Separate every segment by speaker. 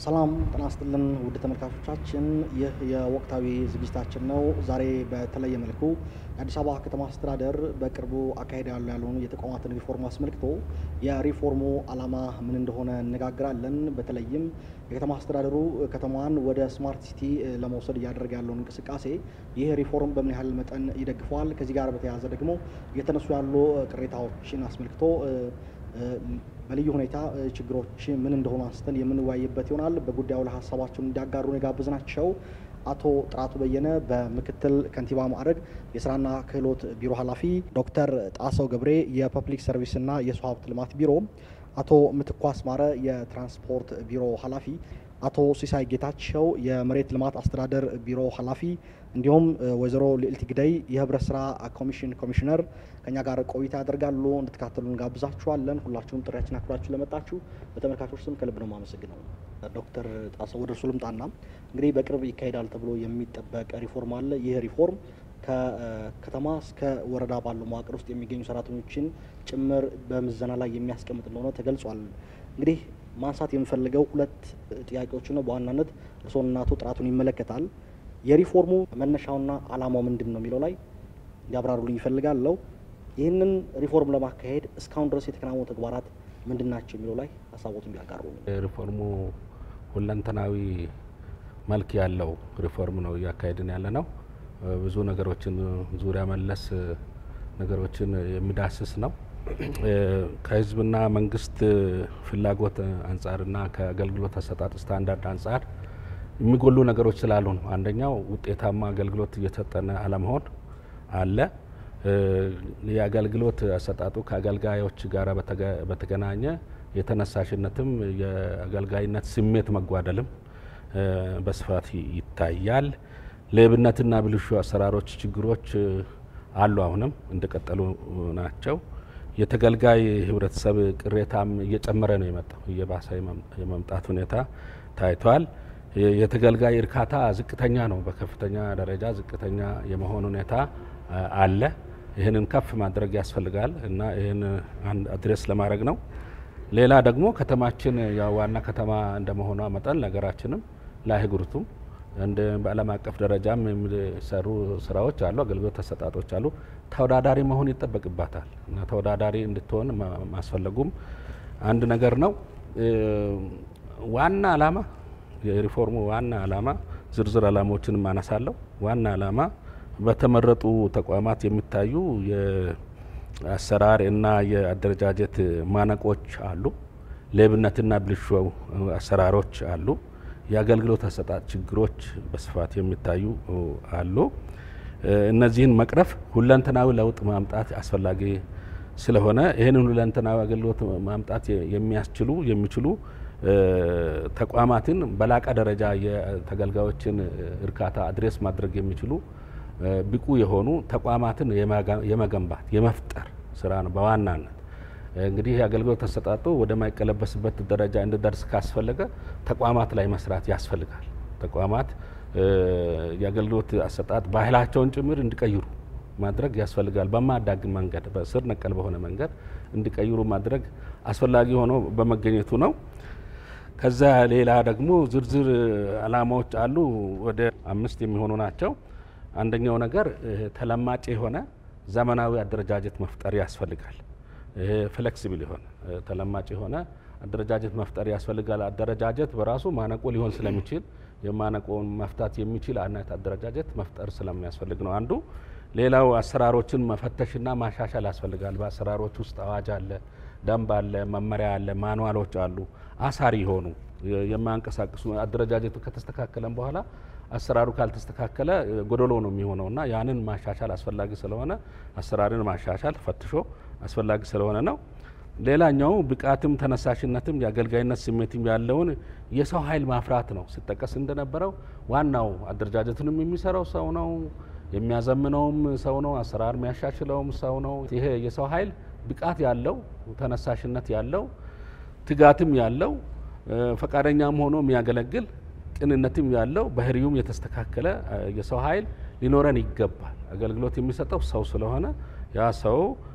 Speaker 1: ሰላም ጤና ይስጥልን ውድ ተመልካቾቻችን፣ ይህ የወቅታዊ ዝግጅታችን ነው። ዛሬ በተለየ መልኩ የአዲስ አበባ ከተማ አስተዳደር በቅርቡ አካሄድ ያሉ ያለውን የተቋማትን ሪፎርም አስመልክቶ የሪፎርሙ ዓላማ ምን እንደሆነ እነጋግራለን። በተለይም የከተማ አስተዳደሩ ከተማዋን ወደ ስማርት ሲቲ ለመውሰድ እያደረገ ያለውን እንቅስቃሴ ይህ ሪፎርም በምን ያህል መጠን ይደግፈዋል? ከዚህ ጋር በተያያዘ ደግሞ እየተነሱ ያሉ ቅሬታዎችን አስመልክቶ በልዩ ሁኔታ ችግሮች ምን እንደሆኑ አንስተን የምንወያይበት ይሆናል። በጉዳዩ ላይ ሀሳባቸውን እንዲያጋሩን የጋበዝናቸው አቶ ጥራቱ በየነ በምክትል ከንቲባ ማዕረግ የስራና ክህሎት ቢሮ ኃላፊ፣ ዶክተር ጣሰው ገብሬ የፐብሊክ ሰርቪስና የሰው ሀብት ልማት ቢሮ፣ አቶ ምትኩ አስማረ የትራንስፖርት ቢሮ ኃላፊ፣ አቶ ሲሳይ ጌታቸው የመሬት ልማት አስተዳደር ቢሮ ኃላፊ እንዲሁም ወይዘሮ ልዕልት ግደይ የህብረት ስራ ኮሚሽን ኮሚሽነር ከኛ ጋር ቆይታ ያደርጋሉ። እንድትካተሉ እንጋብዛችኋለን። ሁላችሁም ጥሪያችን አክብራችሁ ለመጣችሁ በተመልካቾች ስም ከልብ ነው የማመሰግነው። ዶክተር ጣሰው ወደ እርሱ ልምጣና እንግዲህ በቅርብ ይካሄዳል ተብሎ የሚጠበቅ ሪፎርም አለ። ይህ ሪፎርም ከከተማ እስከ ወረዳ ባለው መዋቅር ውስጥ የሚገኙ ሰራተኞችን ጭምር በምዘና ላይ የሚያስቀምጥ እንደሆነ ተገልጿል። እንግዲህ ማንሳት የምፈልገው ሁለት ጥያቄዎች ነው። በዋናነት እርስዎንና አቶ ጥራቱን ይመለከታል። የሪፎርሙ መነሻውና ዓላማው ምንድን ነው የሚለው ላይ እንዲያብራሩልኝ ይፈልጋለሁ። ይህንን ሪፎርም ለማካሄድ እስካሁን ድረስ የተከናወኑ ተግባራት ምንድን ናቸው የሚለው ላይ ሀሳቦቱን ቢያጋሩ።
Speaker 2: ሪፎርሙ ሁለንተናዊ መልክ ያለው ሪፎርም ነው እያካሄድን ያለ ነው። ብዙ ነገሮችን ዙሪያ መለስ ነገሮችን የሚዳስስ ነው። ከህዝብና መንግስት ፍላጎት አንጻርና ከአገልግሎት አሰጣጥ ስታንዳርድ አንጻር የሚጎሉ ነገሮች ስላሉ ነው። አንደኛው ውጤታማ አገልግሎት እየሰጠነ አለመሆን አለ። የአገልግሎት አሰጣጡ ከአገልጋዮች ጋር በተገናኘ የተነሳሽነትም የአገልጋይነት ስሜት መጓደልም በስፋት ይታያል። ሌብነትና ብልሹ አሰራሮች ችግሮች አሉ፣ አሁንም እንደቀጠሉ ናቸው። የተገልጋይ ህብረተሰብ ቅሬታም እየጨመረ ነው የመጣው፣ እየባሰ የመምጣት ሁኔታ ታይቷል። የተገልጋይ እርካታ ዝቅተኛ ነው፣ በከፍተኛ ደረጃ ዝቅተኛ የመሆን ሁኔታ አለ። ይህንን ከፍ ማድረግ ያስፈልጋል እና ይህን አድሬስ ለማድረግ ነው። ሌላ ደግሞ ከተማችን ዋና ከተማ እንደመሆኗ መጠን ነገራችንም ለአህጉሪቱም እንደ በዓለም አቀፍ ደረጃም የሚሰሩ ስራዎች አሉ፣ አገልግሎት ተሰጣጦች አሉ። ተወዳዳሪ መሆን ይጠበቅባታል እና ተወዳዳሪ እንድትሆን ማስፈለጉም አንድ ነገር ነው። ዋና ዓላማ የሪፎርሙ ዋና ዓላማ ዝርዝር ዓላማዎችን ማነሳለሁ። ዋና ዓላማ በተመረጡ ተቋማት የሚታዩ የአሰራር እና የአደረጃጀት ማነቆች አሉ። ሌብነትና ብልሹ አሰራሮች አሉ። የአገልግሎት አሰጣጥ ችግሮች በስፋት የሚታዩ አሉ። እነዚህን መቅረፍ ሁለንተናዊ ለውጥ ማምጣት አስፈላጊ ስለሆነ ይህንን ሁለንተናዊ አገልግሎት ማምጣት የሚያስችሉ የሚችሉ ተቋማትን በላቀ ደረጃ የተገልጋዮችን እርካታ አድሬስ ማድረግ የሚችሉ ብቁ የሆኑ ተቋማትን የመገንባት የመፍጠር ስራ ነው በዋናነት። እንግዲህ የአገልግሎት ተሰጣጡ ወደማይቀለበስበት ደረጃ እንዲደርስ ካስፈለገ ተቋማት ላይ መስራት ያስፈልጋል። ተቋማት የአገልግሎት አሰጣጥ ባህላቸውን ጭምር እንዲቀይሩ ማድረግ ያስፈልጋል። በማያዳግም መንገድ በስር ነቀል በሆነ መንገድ እንዲቀይሩ ማድረግ አስፈላጊ ሆኖ በመገኘቱ ነው። ከዛ ሌላ ደግሞ ዝርዝር ዓላማዎች አሉ። ወደ አምስት የሚሆኑ ናቸው። አንደኛው ነገር ተለማጭ የሆነ ዘመናዊ አደረጃጀት መፍጠር ያስፈልጋል። ይሄ ፍሌክሲብል የሆነ ተለማጭ የሆነ አደረጃጀት መፍጠር ያስፈልጋል። አደረጃጀት በራሱ ማነቆ ሊሆን ስለሚችል የማነቆውን መፍታት የሚችል አይነት አደረጃጀት መፍጠር ስለሚያስፈልግ ነው አንዱ። ሌላው አሰራሮችን መፈተሽና ማሻሻል ያስፈልጋል። በአሰራሮች ውስጥ አዋጅ አለ፣ ደንብ አለ፣ መመሪያ አለ፣ ማንዋሎች አሉ። አሳሪ የሆኑ የማያንቀሳቅሱ አደረጃጀቱ ከተስተካከለም በኋላ አሰራሩ ካልተስተካከለ ጎደሎ ነው የሚሆነው እና ያንን ማሻሻል አስፈላጊ ስለሆነ አሰራርን ማሻሻል ፈትሾ አስፈላጊ ስለሆነ ነው። ሌላኛው ብቃትም ተነሳሽነትም የአገልጋይነት ስሜትም ያለውን የሰው ኃይል ማፍራት ነው። ሲጠቀስ እንደነበረው ዋናው አደረጃጀቱንም የሚሰራው ሰው ነው፣ የሚያዘምነውም ሰው ነው፣ አሰራር የሚያሻሽለውም ሰው ነው። ይሄ የሰው ኃይል ብቃት ያለው ተነሳሽነት ያለው ትጋትም ያለው ፈቃደኛም ሆኖ የሚያገለግል ቅንነትም ያለው ባህሪውም የተስተካከለ የሰው ኃይል ሊኖረን ይገባል። አገልግሎት የሚሰጠው ሰው ስለሆነ ያ ሰው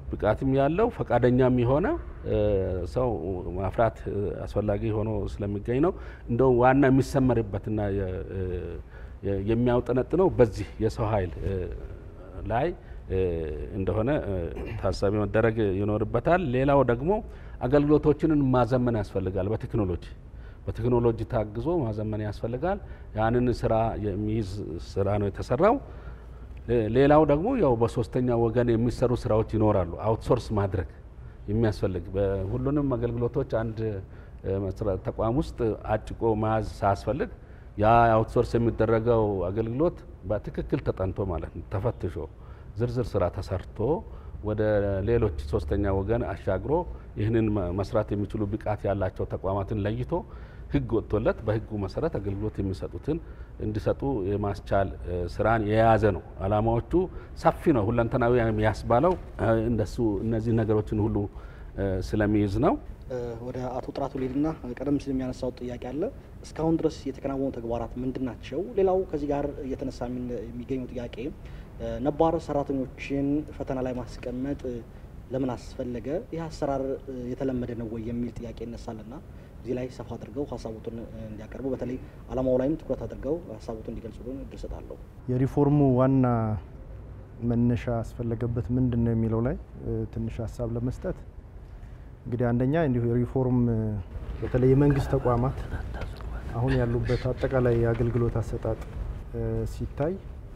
Speaker 2: ብቃትም ያለው ፈቃደኛም የሆነ ሰው ማፍራት አስፈላጊ ሆኖ ስለሚገኝ ነው። እንደው ዋና የሚሰመርበትና የሚያውጠነጥነው በዚህ የሰው ኃይል ላይ እንደሆነ ታሳቢ መደረግ ይኖርበታል። ሌላው ደግሞ አገልግሎቶችንን ማዘመን ያስፈልጋል። በቴክኖሎጂ በቴክኖሎጂ ታግዞ ማዘመን ያስፈልጋል። ያንን ስራ የሚይዝ ስራ ነው የተሰራው። ሌላው ደግሞ ያው በሶስተኛ ወገን የሚሰሩ ስራዎች ይኖራሉ። አውትሶርስ ማድረግ የሚያስፈልግ በሁሉንም አገልግሎቶች አንድ ተቋም ውስጥ አጭቆ መያዝ ሳያስፈልግ ያ አውትሶርስ የሚደረገው አገልግሎት በትክክል ተጠንቶ ማለት ነው ተፈትሾ ዝርዝር ስራ ተሰርቶ ወደ ሌሎች ሶስተኛ ወገን አሻግሮ ይህንን መስራት የሚችሉ ብቃት ያላቸው ተቋማትን ለይቶ ሕግ ወጥቶለት በሕጉ መሰረት አገልግሎት የሚሰጡትን እንዲሰጡ የማስቻል ስራን የያዘ ነው። አላማዎቹ ሰፊ ነው። ሁለንተናዊ ያስባለው እንደሱ እነዚህ ነገሮችን ሁሉ ስለሚይዝ ነው።
Speaker 1: ወደ አቶ ጥራቱ ሊድና ቀደም ሲል የሚያነሳው ጥያቄ አለ። እስካሁን ድረስ የተከናወኑ ተግባራት ምንድን ናቸው? ሌላው ከዚህ ጋር እየተነሳ የሚገኘው ጥያቄ ነባር ሰራተኞችን ፈተና ላይ ማስቀመጥ ለምን አስፈለገ? ይህ አሰራር የተለመደ ነው ወይ የሚል ጥያቄ ይነሳልና እዚህ ላይ ሰፋ አድርገው ሀሳቡትን እንዲያቀርቡ በተለይ አላማው ላይም ትኩረት አድርገው ሀሳቡትን እንዲገልጹልን እድል እሰጣለሁ።
Speaker 3: የሪፎርሙ ዋና መነሻ አስፈለገበት ምንድን ነው የሚለው ላይ ትንሽ ሀሳብ ለመስጠት እንግዲህ አንደኛ እንዲሁ የሪፎርም በተለይ የመንግስት ተቋማት አሁን ያሉበት አጠቃላይ የአገልግሎት አሰጣጥ ሲታይ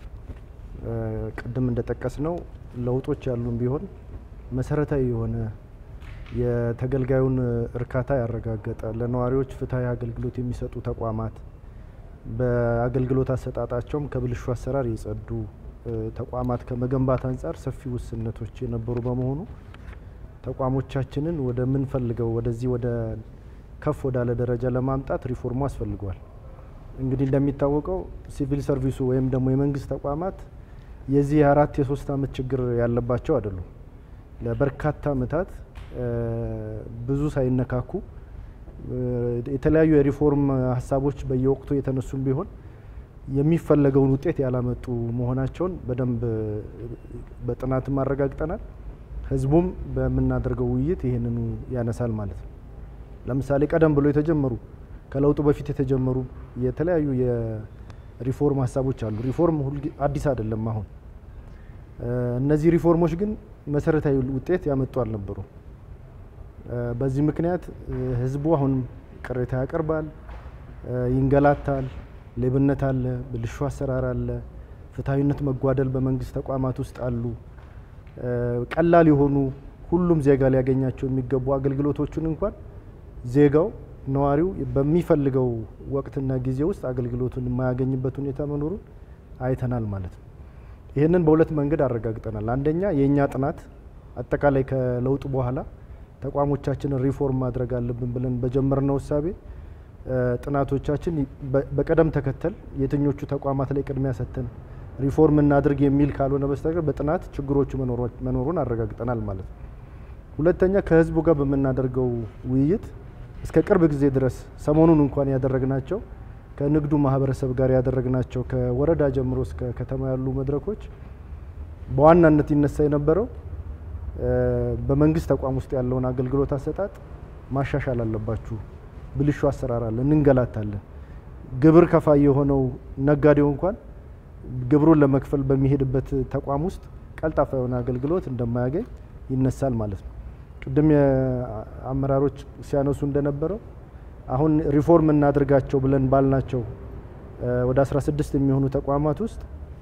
Speaker 3: ቅድም እንደጠቀስ ነው ለውጦች ያሉን ቢሆን መሰረታዊ የሆነ የተገልጋዩን እርካታ ያረጋገጠ ለነዋሪዎች ፍትሐዊ አገልግሎት የሚሰጡ ተቋማት በአገልግሎት አሰጣጣቸውም ከብልሹ አሰራር የጸዱ ተቋማት ከመገንባት አንጻር ሰፊ ውስንነቶች የነበሩ በመሆኑ ተቋሞቻችንን ወደ ምንፈልገው ወደዚህ ወደ ከፍ ወዳለ ደረጃ ለማምጣት ሪፎርሙ አስፈልጓል። እንግዲህ እንደሚታወቀው ሲቪል ሰርቪሱ ወይም ደግሞ የመንግስት ተቋማት የዚህ የአራት የሶስት አመት ችግር ያለባቸው አይደሉም። ለበርካታ አመታት ብዙ ሳይነካኩ የተለያዩ የሪፎርም ሀሳቦች በየወቅቱ የተነሱም ቢሆን የሚፈለገውን ውጤት ያላመጡ መሆናቸውን በደንብ በጥናትም አረጋግጠናል። ህዝቡም በምናደርገው ውይይት ይህንኑ ያነሳል ማለት ነው። ለምሳሌ ቀደም ብሎ የተጀመሩ ከለውጡ በፊት የተጀመሩ የተለያዩ የሪፎርም ሀሳቦች አሉ። ሪፎርም አዲስ አይደለም። አሁን እነዚህ ሪፎርሞች ግን መሰረታዊ ውጤት ያመጡ አልነበሩም። በዚህ ምክንያት ህዝቡ አሁን ቅሬታ ያቀርባል፣ ይንገላታል፣ ሌብነት አለ፣ ብልሹ አሰራር አለ፣ ፍትሐዊነት መጓደል በመንግስት ተቋማት ውስጥ አሉ። ቀላል የሆኑ ሁሉም ዜጋ ሊያገኛቸው የሚገቡ አገልግሎቶችን እንኳን ዜጋው ነዋሪው በሚፈልገው ወቅትና ጊዜ ውስጥ አገልግሎቱን የማያገኝበት ሁኔታ መኖሩን አይተናል ማለት ነው። ይህንን በሁለት መንገድ አረጋግጠናል። አንደኛ የእኛ ጥናት አጠቃላይ ከለውጡ በኋላ ተቋሞቻችንን ሪፎርም ማድረግ አለብን ብለን በጀመርነው እሳቤ ጥናቶቻችን በቅደም ተከተል የትኞቹ ተቋማት ላይ ቅድሚያ ሰጥተን ሪፎርም እናድርግ የሚል ካልሆነ በስተቀር በጥናት ችግሮቹ መኖሩን አረጋግጠናል ማለት ነው። ሁለተኛ ከህዝቡ ጋር በምናደርገው ውይይት እስከ ቅርብ ጊዜ ድረስ ሰሞኑን እንኳን ያደረግናቸው ከንግዱ ማህበረሰብ ጋር ያደረግናቸው ከወረዳ ጀምሮ እስከ ከተማ ያሉ መድረኮች በዋናነት ይነሳ የነበረው በመንግስት ተቋም ውስጥ ያለውን አገልግሎት አሰጣጥ ማሻሻል አለባችሁ፣ ብልሹ አሰራር አለ፣ እንንገላታለን። ግብር ከፋይ የሆነው ነጋዴው እንኳን ግብሩን ለመክፈል በሚሄድበት ተቋም ውስጥ ቀልጣፋ የሆነ አገልግሎት እንደማያገኝ ይነሳል ማለት ነው። ቅድም የአመራሮች ሲያነሱ እንደነበረው አሁን ሪፎርም እናድርጋቸው ብለን ባልናቸው ወደ 16 የሚሆኑ ተቋማት ውስጥ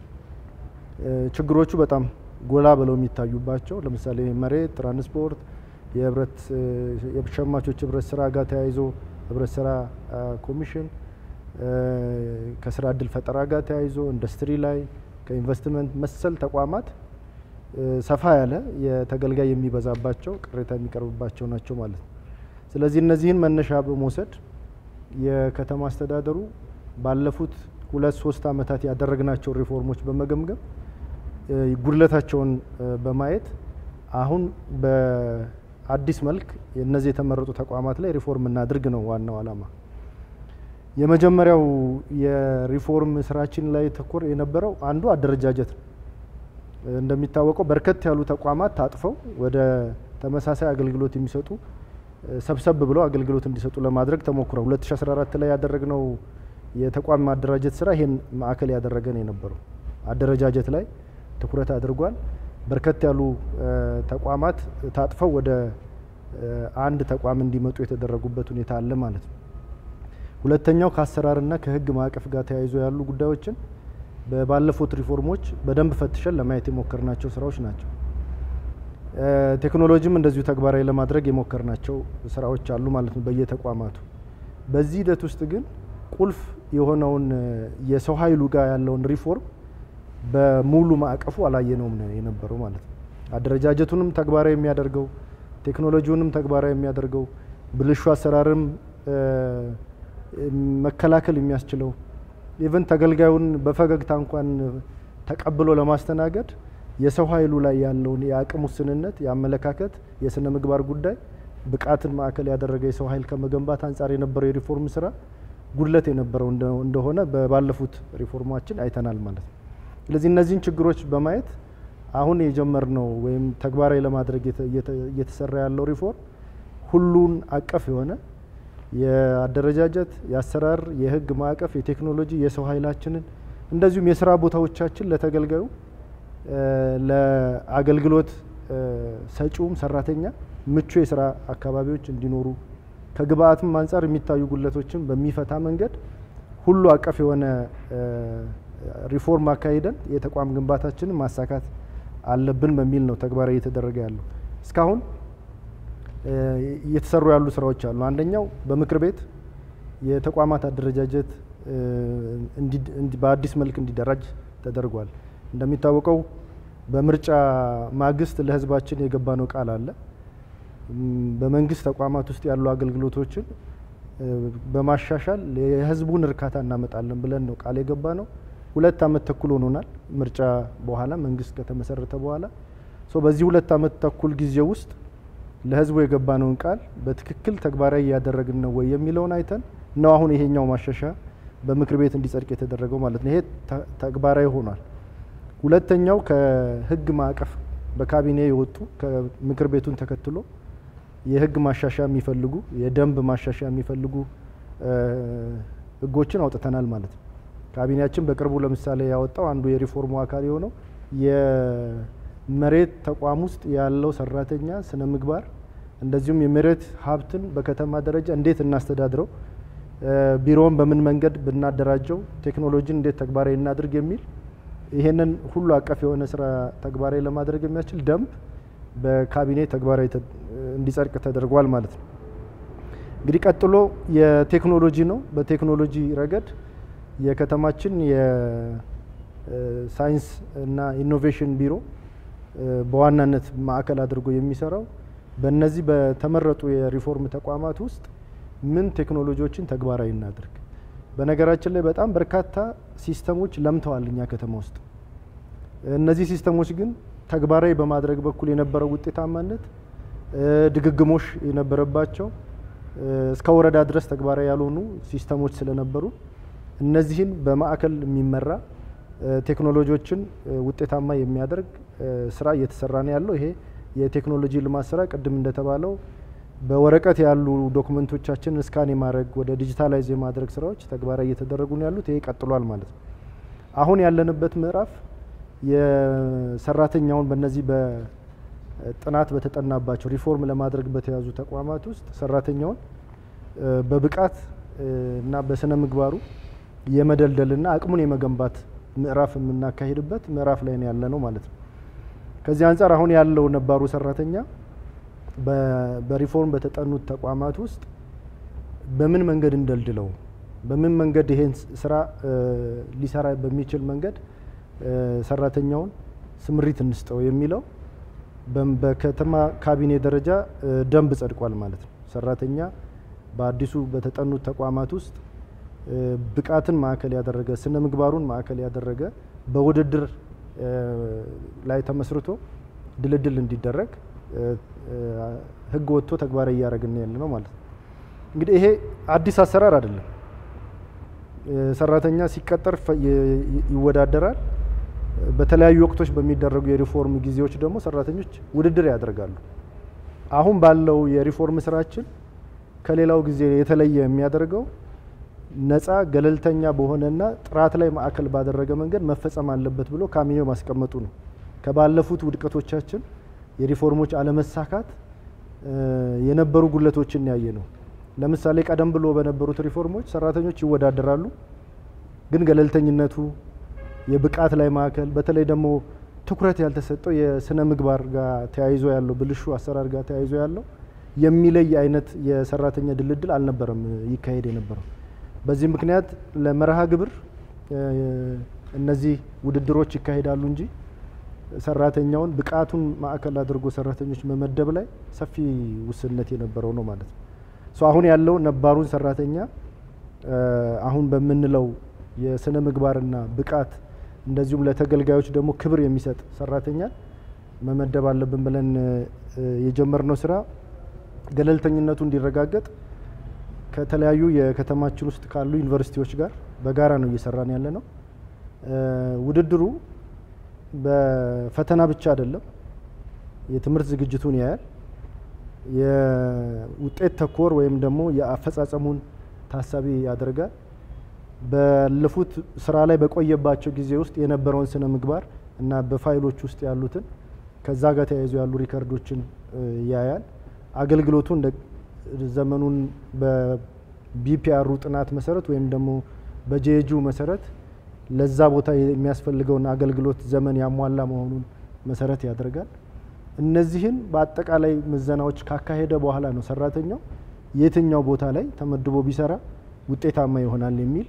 Speaker 3: ችግሮቹ በጣም ጎላ ብለው የሚታዩባቸው ለምሳሌ መሬት፣ ትራንስፖርት፣ የህብረት የሸማቾች ህብረት ስራ ጋር ተያይዞ ህብረት ስራ ኮሚሽን ከስራ እድል ፈጠራ ጋር ተያይዞ ኢንዱስትሪ ላይ ከኢንቨስትመንት መሰል ተቋማት ሰፋ ያለ የተገልጋይ የሚበዛባቸው ቅሬታ የሚቀርብባቸው ናቸው ማለት ነው። ስለዚህ እነዚህን መነሻ በመውሰድ የከተማ አስተዳደሩ ባለፉት ሁለት ሶስት ዓመታት ያደረግናቸው ሪፎርሞች በመገምገም ጉድለታቸውን በማየት አሁን በአዲስ መልክ እነዚህ የተመረጡ ተቋማት ላይ ሪፎርም እናድርግ ነው ዋናው ዓላማ። የመጀመሪያው የሪፎርም ስራችን ላይ ተኮር የነበረው አንዱ አደረጃጀት ነው። እንደሚታወቀው በርከት ያሉ ተቋማት ታጥፈው ወደ ተመሳሳይ አገልግሎት የሚሰጡ ሰብሰብ ብለው አገልግሎት እንዲሰጡ ለማድረግ ተሞክሯል። 2014 ላይ ያደረግነው የተቋም ማደራጀት ስራ ይሄን ማዕከል ያደረገ ነው የነበረው። አደረጃጀት ላይ ትኩረት አድርጓል። በርከት ያሉ ተቋማት ታጥፈው ወደ አንድ ተቋም እንዲመጡ የተደረጉበት ሁኔታ አለ ማለት ነው። ሁለተኛው ከአሰራርና ከህግ ማዕቀፍ ጋር ተያይዞ ያሉ ጉዳዮችን ባለፉት ሪፎርሞች በደንብ ፈትሸን ለማየት የሞከርናቸው ስራዎች ናቸው። ቴክኖሎጂም እንደዚሁ ተግባራዊ ለማድረግ የሞከርናቸው ስራዎች አሉ ማለት ነው በየተቋማቱ። በዚህ ሂደት ውስጥ ግን ቁልፍ የሆነውን የሰው ኃይሉ ጋር ያለውን ሪፎርም በሙሉ ማዕቀፉ አላየነውም ነው የነበረው ማለት ነው። አደረጃጀቱንም ተግባራዊ የሚያደርገው ቴክኖሎጂውንም ተግባራዊ የሚያደርገው ብልሹ አሰራርም መከላከል የሚያስችለው ኢቨን ተገልጋዩን በፈገግታ እንኳን ተቀብሎ ለማስተናገድ የሰው ኃይሉ ላይ ያለውን የአቅም ውስንነት፣ የአመለካከት፣ የስነ ምግባር ጉዳይ ብቃትን ማዕከል ያደረገ የሰው ኃይል ከመገንባት አንጻር የነበረው የሪፎርም ስራ ጉድለት የነበረው እንደሆነ ባለፉት ሪፎርማችን አይተናል ማለት ነው። ስለዚህ እነዚህን ችግሮች በማየት አሁን የጀመርነው ወይም ተግባራዊ ለማድረግ እየተሰራ ያለው ሪፎርም ሁሉን አቀፍ የሆነ የአደረጃጀት፣ የአሰራር፣ የህግ ማዕቀፍ፣ የቴክኖሎጂ፣ የሰው ኃይላችንን እንደዚሁም የስራ ቦታዎቻችን ለተገልጋዩ ለአገልግሎት ሰጪውም ሰራተኛ ምቹ የስራ አካባቢዎች እንዲኖሩ ከግብአትም አንጻር የሚታዩ ጉድለቶችን በሚፈታ መንገድ ሁሉ አቀፍ የሆነ ሪፎርም አካሂደን የተቋም ግንባታችንን ማሳካት አለብን በሚል ነው ተግባራዊ እየተደረገ ያለው። እስካሁን እየተሰሩ ያሉ ስራዎች አሉ። አንደኛው በምክር ቤት የተቋማት አደረጃጀት በአዲስ መልክ እንዲደራጅ ተደርጓል። እንደሚታወቀው በምርጫ ማግስት ለህዝባችን የገባነው ቃል አለ። በመንግስት ተቋማት ውስጥ ያሉ አገልግሎቶችን በማሻሻል የህዝቡን እርካታ እናመጣለን ብለን ነው ቃል የገባ ነው። ሁለት አመት ተኩል ሆኖናል። ምርጫ በኋላ መንግስት ከተመሰረተ በኋላ በዚህ ሁለት አመት ተኩል ጊዜ ውስጥ ለህዝቡ የገባነውን ቃል በትክክል ተግባራዊ እያደረግን ነው ወይ የሚለውን አይተን ነው አሁን ይሄኛው ማሻሻያ በምክር ቤት እንዲጸድቅ የተደረገው ማለት ነው። ይሄ ተግባራዊ ሆኗል። ሁለተኛው ከህግ ማዕቀፍ በካቢኔ የወጡ ከምክር ቤቱን ተከትሎ የህግ ማሻሻያ የሚፈልጉ የደንብ ማሻሻያ የሚፈልጉ ህጎችን አውጥተናል ማለት ነው። ካቢኔያችን በቅርቡ ለምሳሌ ያወጣው አንዱ የሪፎርሙ አካል የሆነው የመሬት ተቋም ውስጥ ያለው ሰራተኛ ስነ ምግባር እንደዚሁም የመሬት ሀብትን በከተማ ደረጃ እንዴት እናስተዳድረው፣ ቢሮውን በምን መንገድ ብናደራጀው፣ ቴክኖሎጂን እንዴት ተግባራዊ እናድርግ የሚል ይሄንን ሁሉ አቀፍ የሆነ ስራ ተግባራዊ ለማድረግ የሚያስችል ደንብ በካቢኔ ተግባራዊ እንዲጸድቅ ተደርጓል ማለት ነው። እንግዲህ ቀጥሎ የቴክኖሎጂ ነው። በቴክኖሎጂ ረገድ የከተማችን የሳይንስ እና ኢኖቬሽን ቢሮ በዋናነት ማዕከል አድርጎ የሚሰራው በእነዚህ በተመረጡ የሪፎርም ተቋማት ውስጥ ምን ቴክኖሎጂዎችን ተግባራዊ እናድርግ። በነገራችን ላይ በጣም በርካታ ሲስተሞች ለምተዋል እኛ ከተማ ውስጥ። እነዚህ ሲስተሞች ግን ተግባራዊ በማድረግ በኩል የነበረው ውጤታማነት ድግግሞሽ የነበረባቸው እስከ ወረዳ ድረስ ተግባራዊ ያልሆኑ ሲስተሞች ስለነበሩ እነዚህን በማዕከል የሚመራ ቴክኖሎጂዎችን ውጤታማ የሚያደርግ ስራ እየተሰራ ነው ያለው። ይሄ የቴክኖሎጂ ልማት ስራ ቅድም እንደተባለው በወረቀት ያሉ ዶክመንቶቻችን እስካን የማድረግ ወደ ዲጂታላይዝ የማድረግ ስራዎች ተግባራዊ እየተደረጉ ነው ያሉት። ይሄ ቀጥሏል ማለት ነው። አሁን ያለንበት ምዕራፍ የሰራተኛውን በእነዚህ በጥናት በተጠናባቸው ሪፎርም ለማድረግ በተያዙ ተቋማት ውስጥ ሰራተኛውን በብቃት እና በስነ ምግባሩ የመደልደልና አቅሙን የመገንባት ምዕራፍ የምናካሂድበት ምዕራፍ ላይ ነው ያለ ነው ማለት ነው። ከዚህ አንጻር አሁን ያለው ነባሩ ሰራተኛ በሪፎርም በተጠኑት ተቋማት ውስጥ በምን መንገድ እንደልድለው፣ በምን መንገድ ይሄን ስራ ሊሰራ በሚችል መንገድ ሰራተኛውን ስምሪት እንስጠው የሚለው በከተማ ካቢኔ ደረጃ ደንብ ጸድቋል ማለት ነው። ሰራተኛ በአዲሱ በተጠኑት ተቋማት ውስጥ ብቃትን ማዕከል ያደረገ ስነ ምግባሩን ማዕከል ያደረገ በውድድር ላይ ተመስርቶ ድልድል እንዲደረግ ሕግ ወጥቶ ተግባራዊ እያደረግን ያለ ነው ማለት ነው። እንግዲህ ይሄ አዲስ አሰራር አይደለም። ሰራተኛ ሲቀጠር ይወዳደራል። በተለያዩ ወቅቶች በሚደረጉ የሪፎርም ጊዜዎች ደግሞ ሰራተኞች ውድድር ያደርጋሉ። አሁን ባለው የሪፎርም ስራችን ከሌላው ጊዜ የተለየ የሚያደርገው ነፃ ገለልተኛ በሆነና ጥራት ላይ ማዕከል ባደረገ መንገድ መፈጸም አለበት ብሎ ካቢኔው ማስቀመጡ ነው። ከባለፉት ውድቀቶቻችን የሪፎርሞች አለመሳካት የነበሩ ጉለቶችን ያየ ነው። ለምሳሌ ቀደም ብሎ በነበሩት ሪፎርሞች ሰራተኞች ይወዳደራሉ፣ ግን ገለልተኝነቱ የብቃት ላይ ማዕከል በተለይ ደግሞ ትኩረት ያልተሰጠው የስነ ምግባር ጋር ተያይዞ ያለው ብልሹ አሰራር ጋር ተያይዞ ያለው የሚለይ አይነት የሰራተኛ ድልድል አልነበረም ይካሄድ የነበረው። በዚህ ምክንያት ለመርሃ ግብር እነዚህ ውድድሮች ይካሄዳሉ እንጂ ሰራተኛውን ብቃቱን ማዕከል አድርጎ ሰራተኞች መመደብ ላይ ሰፊ ውስንነት የነበረው ነው ማለት ነው። አሁን ያለው ነባሩን ሰራተኛ አሁን በምንለው የስነ ምግባርና ብቃት እንደዚሁም ለተገልጋዮች ደግሞ ክብር የሚሰጥ ሰራተኛ መመደብ አለብን ብለን የጀመርነው ስራ ገለልተኝነቱ እንዲረጋገጥ ከተለያዩ የከተማችን ውስጥ ካሉ ዩኒቨርሲቲዎች ጋር በጋራ ነው እየሰራን ያለ ነው። ውድድሩ በፈተና ብቻ አይደለም፣ የትምህርት ዝግጅቱን ያያል። የውጤት ተኮር ወይም ደግሞ የአፈጻጸሙን ታሳቢ ያደርጋል። ባለፉት ስራ ላይ በቆየባቸው ጊዜ ውስጥ የነበረውን ስነ ምግባር እና በፋይሎች ውስጥ ያሉትን ከዛ ጋር ተያይዞ ያሉ ሪከርዶችን ያያል። አገልግሎቱ እንደ ዘመኑን በቢፒአሩ ጥናት መሰረት ወይም ደግሞ በጄጁ መሰረት ለዛ ቦታ የሚያስፈልገውን አገልግሎት ዘመን ያሟላ መሆኑን መሰረት ያደርጋል። እነዚህን በአጠቃላይ ምዘናዎች ካካሄደ በኋላ ነው ሰራተኛው የትኛው ቦታ ላይ ተመድቦ ቢሰራ ውጤታማ ይሆናል የሚል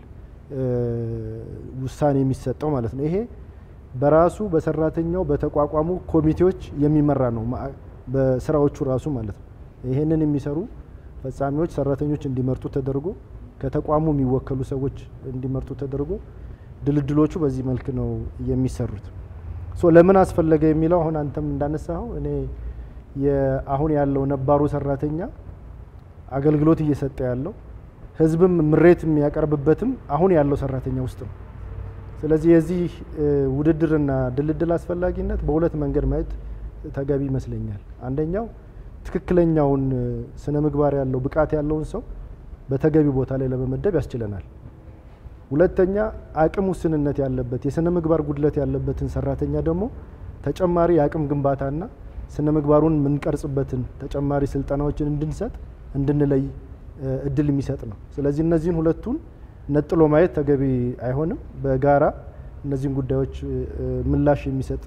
Speaker 3: ውሳኔ የሚሰጠው ማለት ነው። ይሄ በራሱ በሰራተኛው በተቋቋሙ ኮሚቴዎች የሚመራ ነው፣ በስራዎቹ ራሱ ማለት ነው። ይሄንን የሚሰሩ ፈጻሚዎች ሰራተኞች እንዲመርጡ ተደርጎ ከተቋሙ የሚወከሉ ሰዎች እንዲመርጡ ተደርጎ ድልድሎቹ በዚህ መልክ ነው የሚሰሩት። ሶ ለምን አስፈለገ የሚለው አሁን አንተም እንዳነሳኸው እኔ አሁን ያለው ነባሩ ሰራተኛ አገልግሎት እየሰጠ ያለው ህዝብም ምሬት የሚያቀርብበትም አሁን ያለው ሰራተኛ ውስጥ ነው። ስለዚህ የዚህ ውድድርና ድልድል አስፈላጊነት በሁለት መንገድ ማየት ተገቢ ይመስለኛል። አንደኛው ትክክለኛውን ስነ ምግባር ያለው ብቃት ያለውን ሰው በተገቢ ቦታ ላይ ለመመደብ ያስችለናል። ሁለተኛ አቅም ውስንነት ያለበት የስነ ምግባር ጉድለት ያለበትን ሰራተኛ ደግሞ ተጨማሪ የአቅም ግንባታና ስነ ምግባሩን የምንቀርጽበትን ተጨማሪ ስልጠናዎችን እንድንሰጥ እንድንለይ እድል የሚሰጥ ነው። ስለዚህ እነዚህን ሁለቱን ነጥሎ ማየት ተገቢ አይሆንም። በጋራ እነዚህን ጉዳዮች ምላሽ የሚሰጥ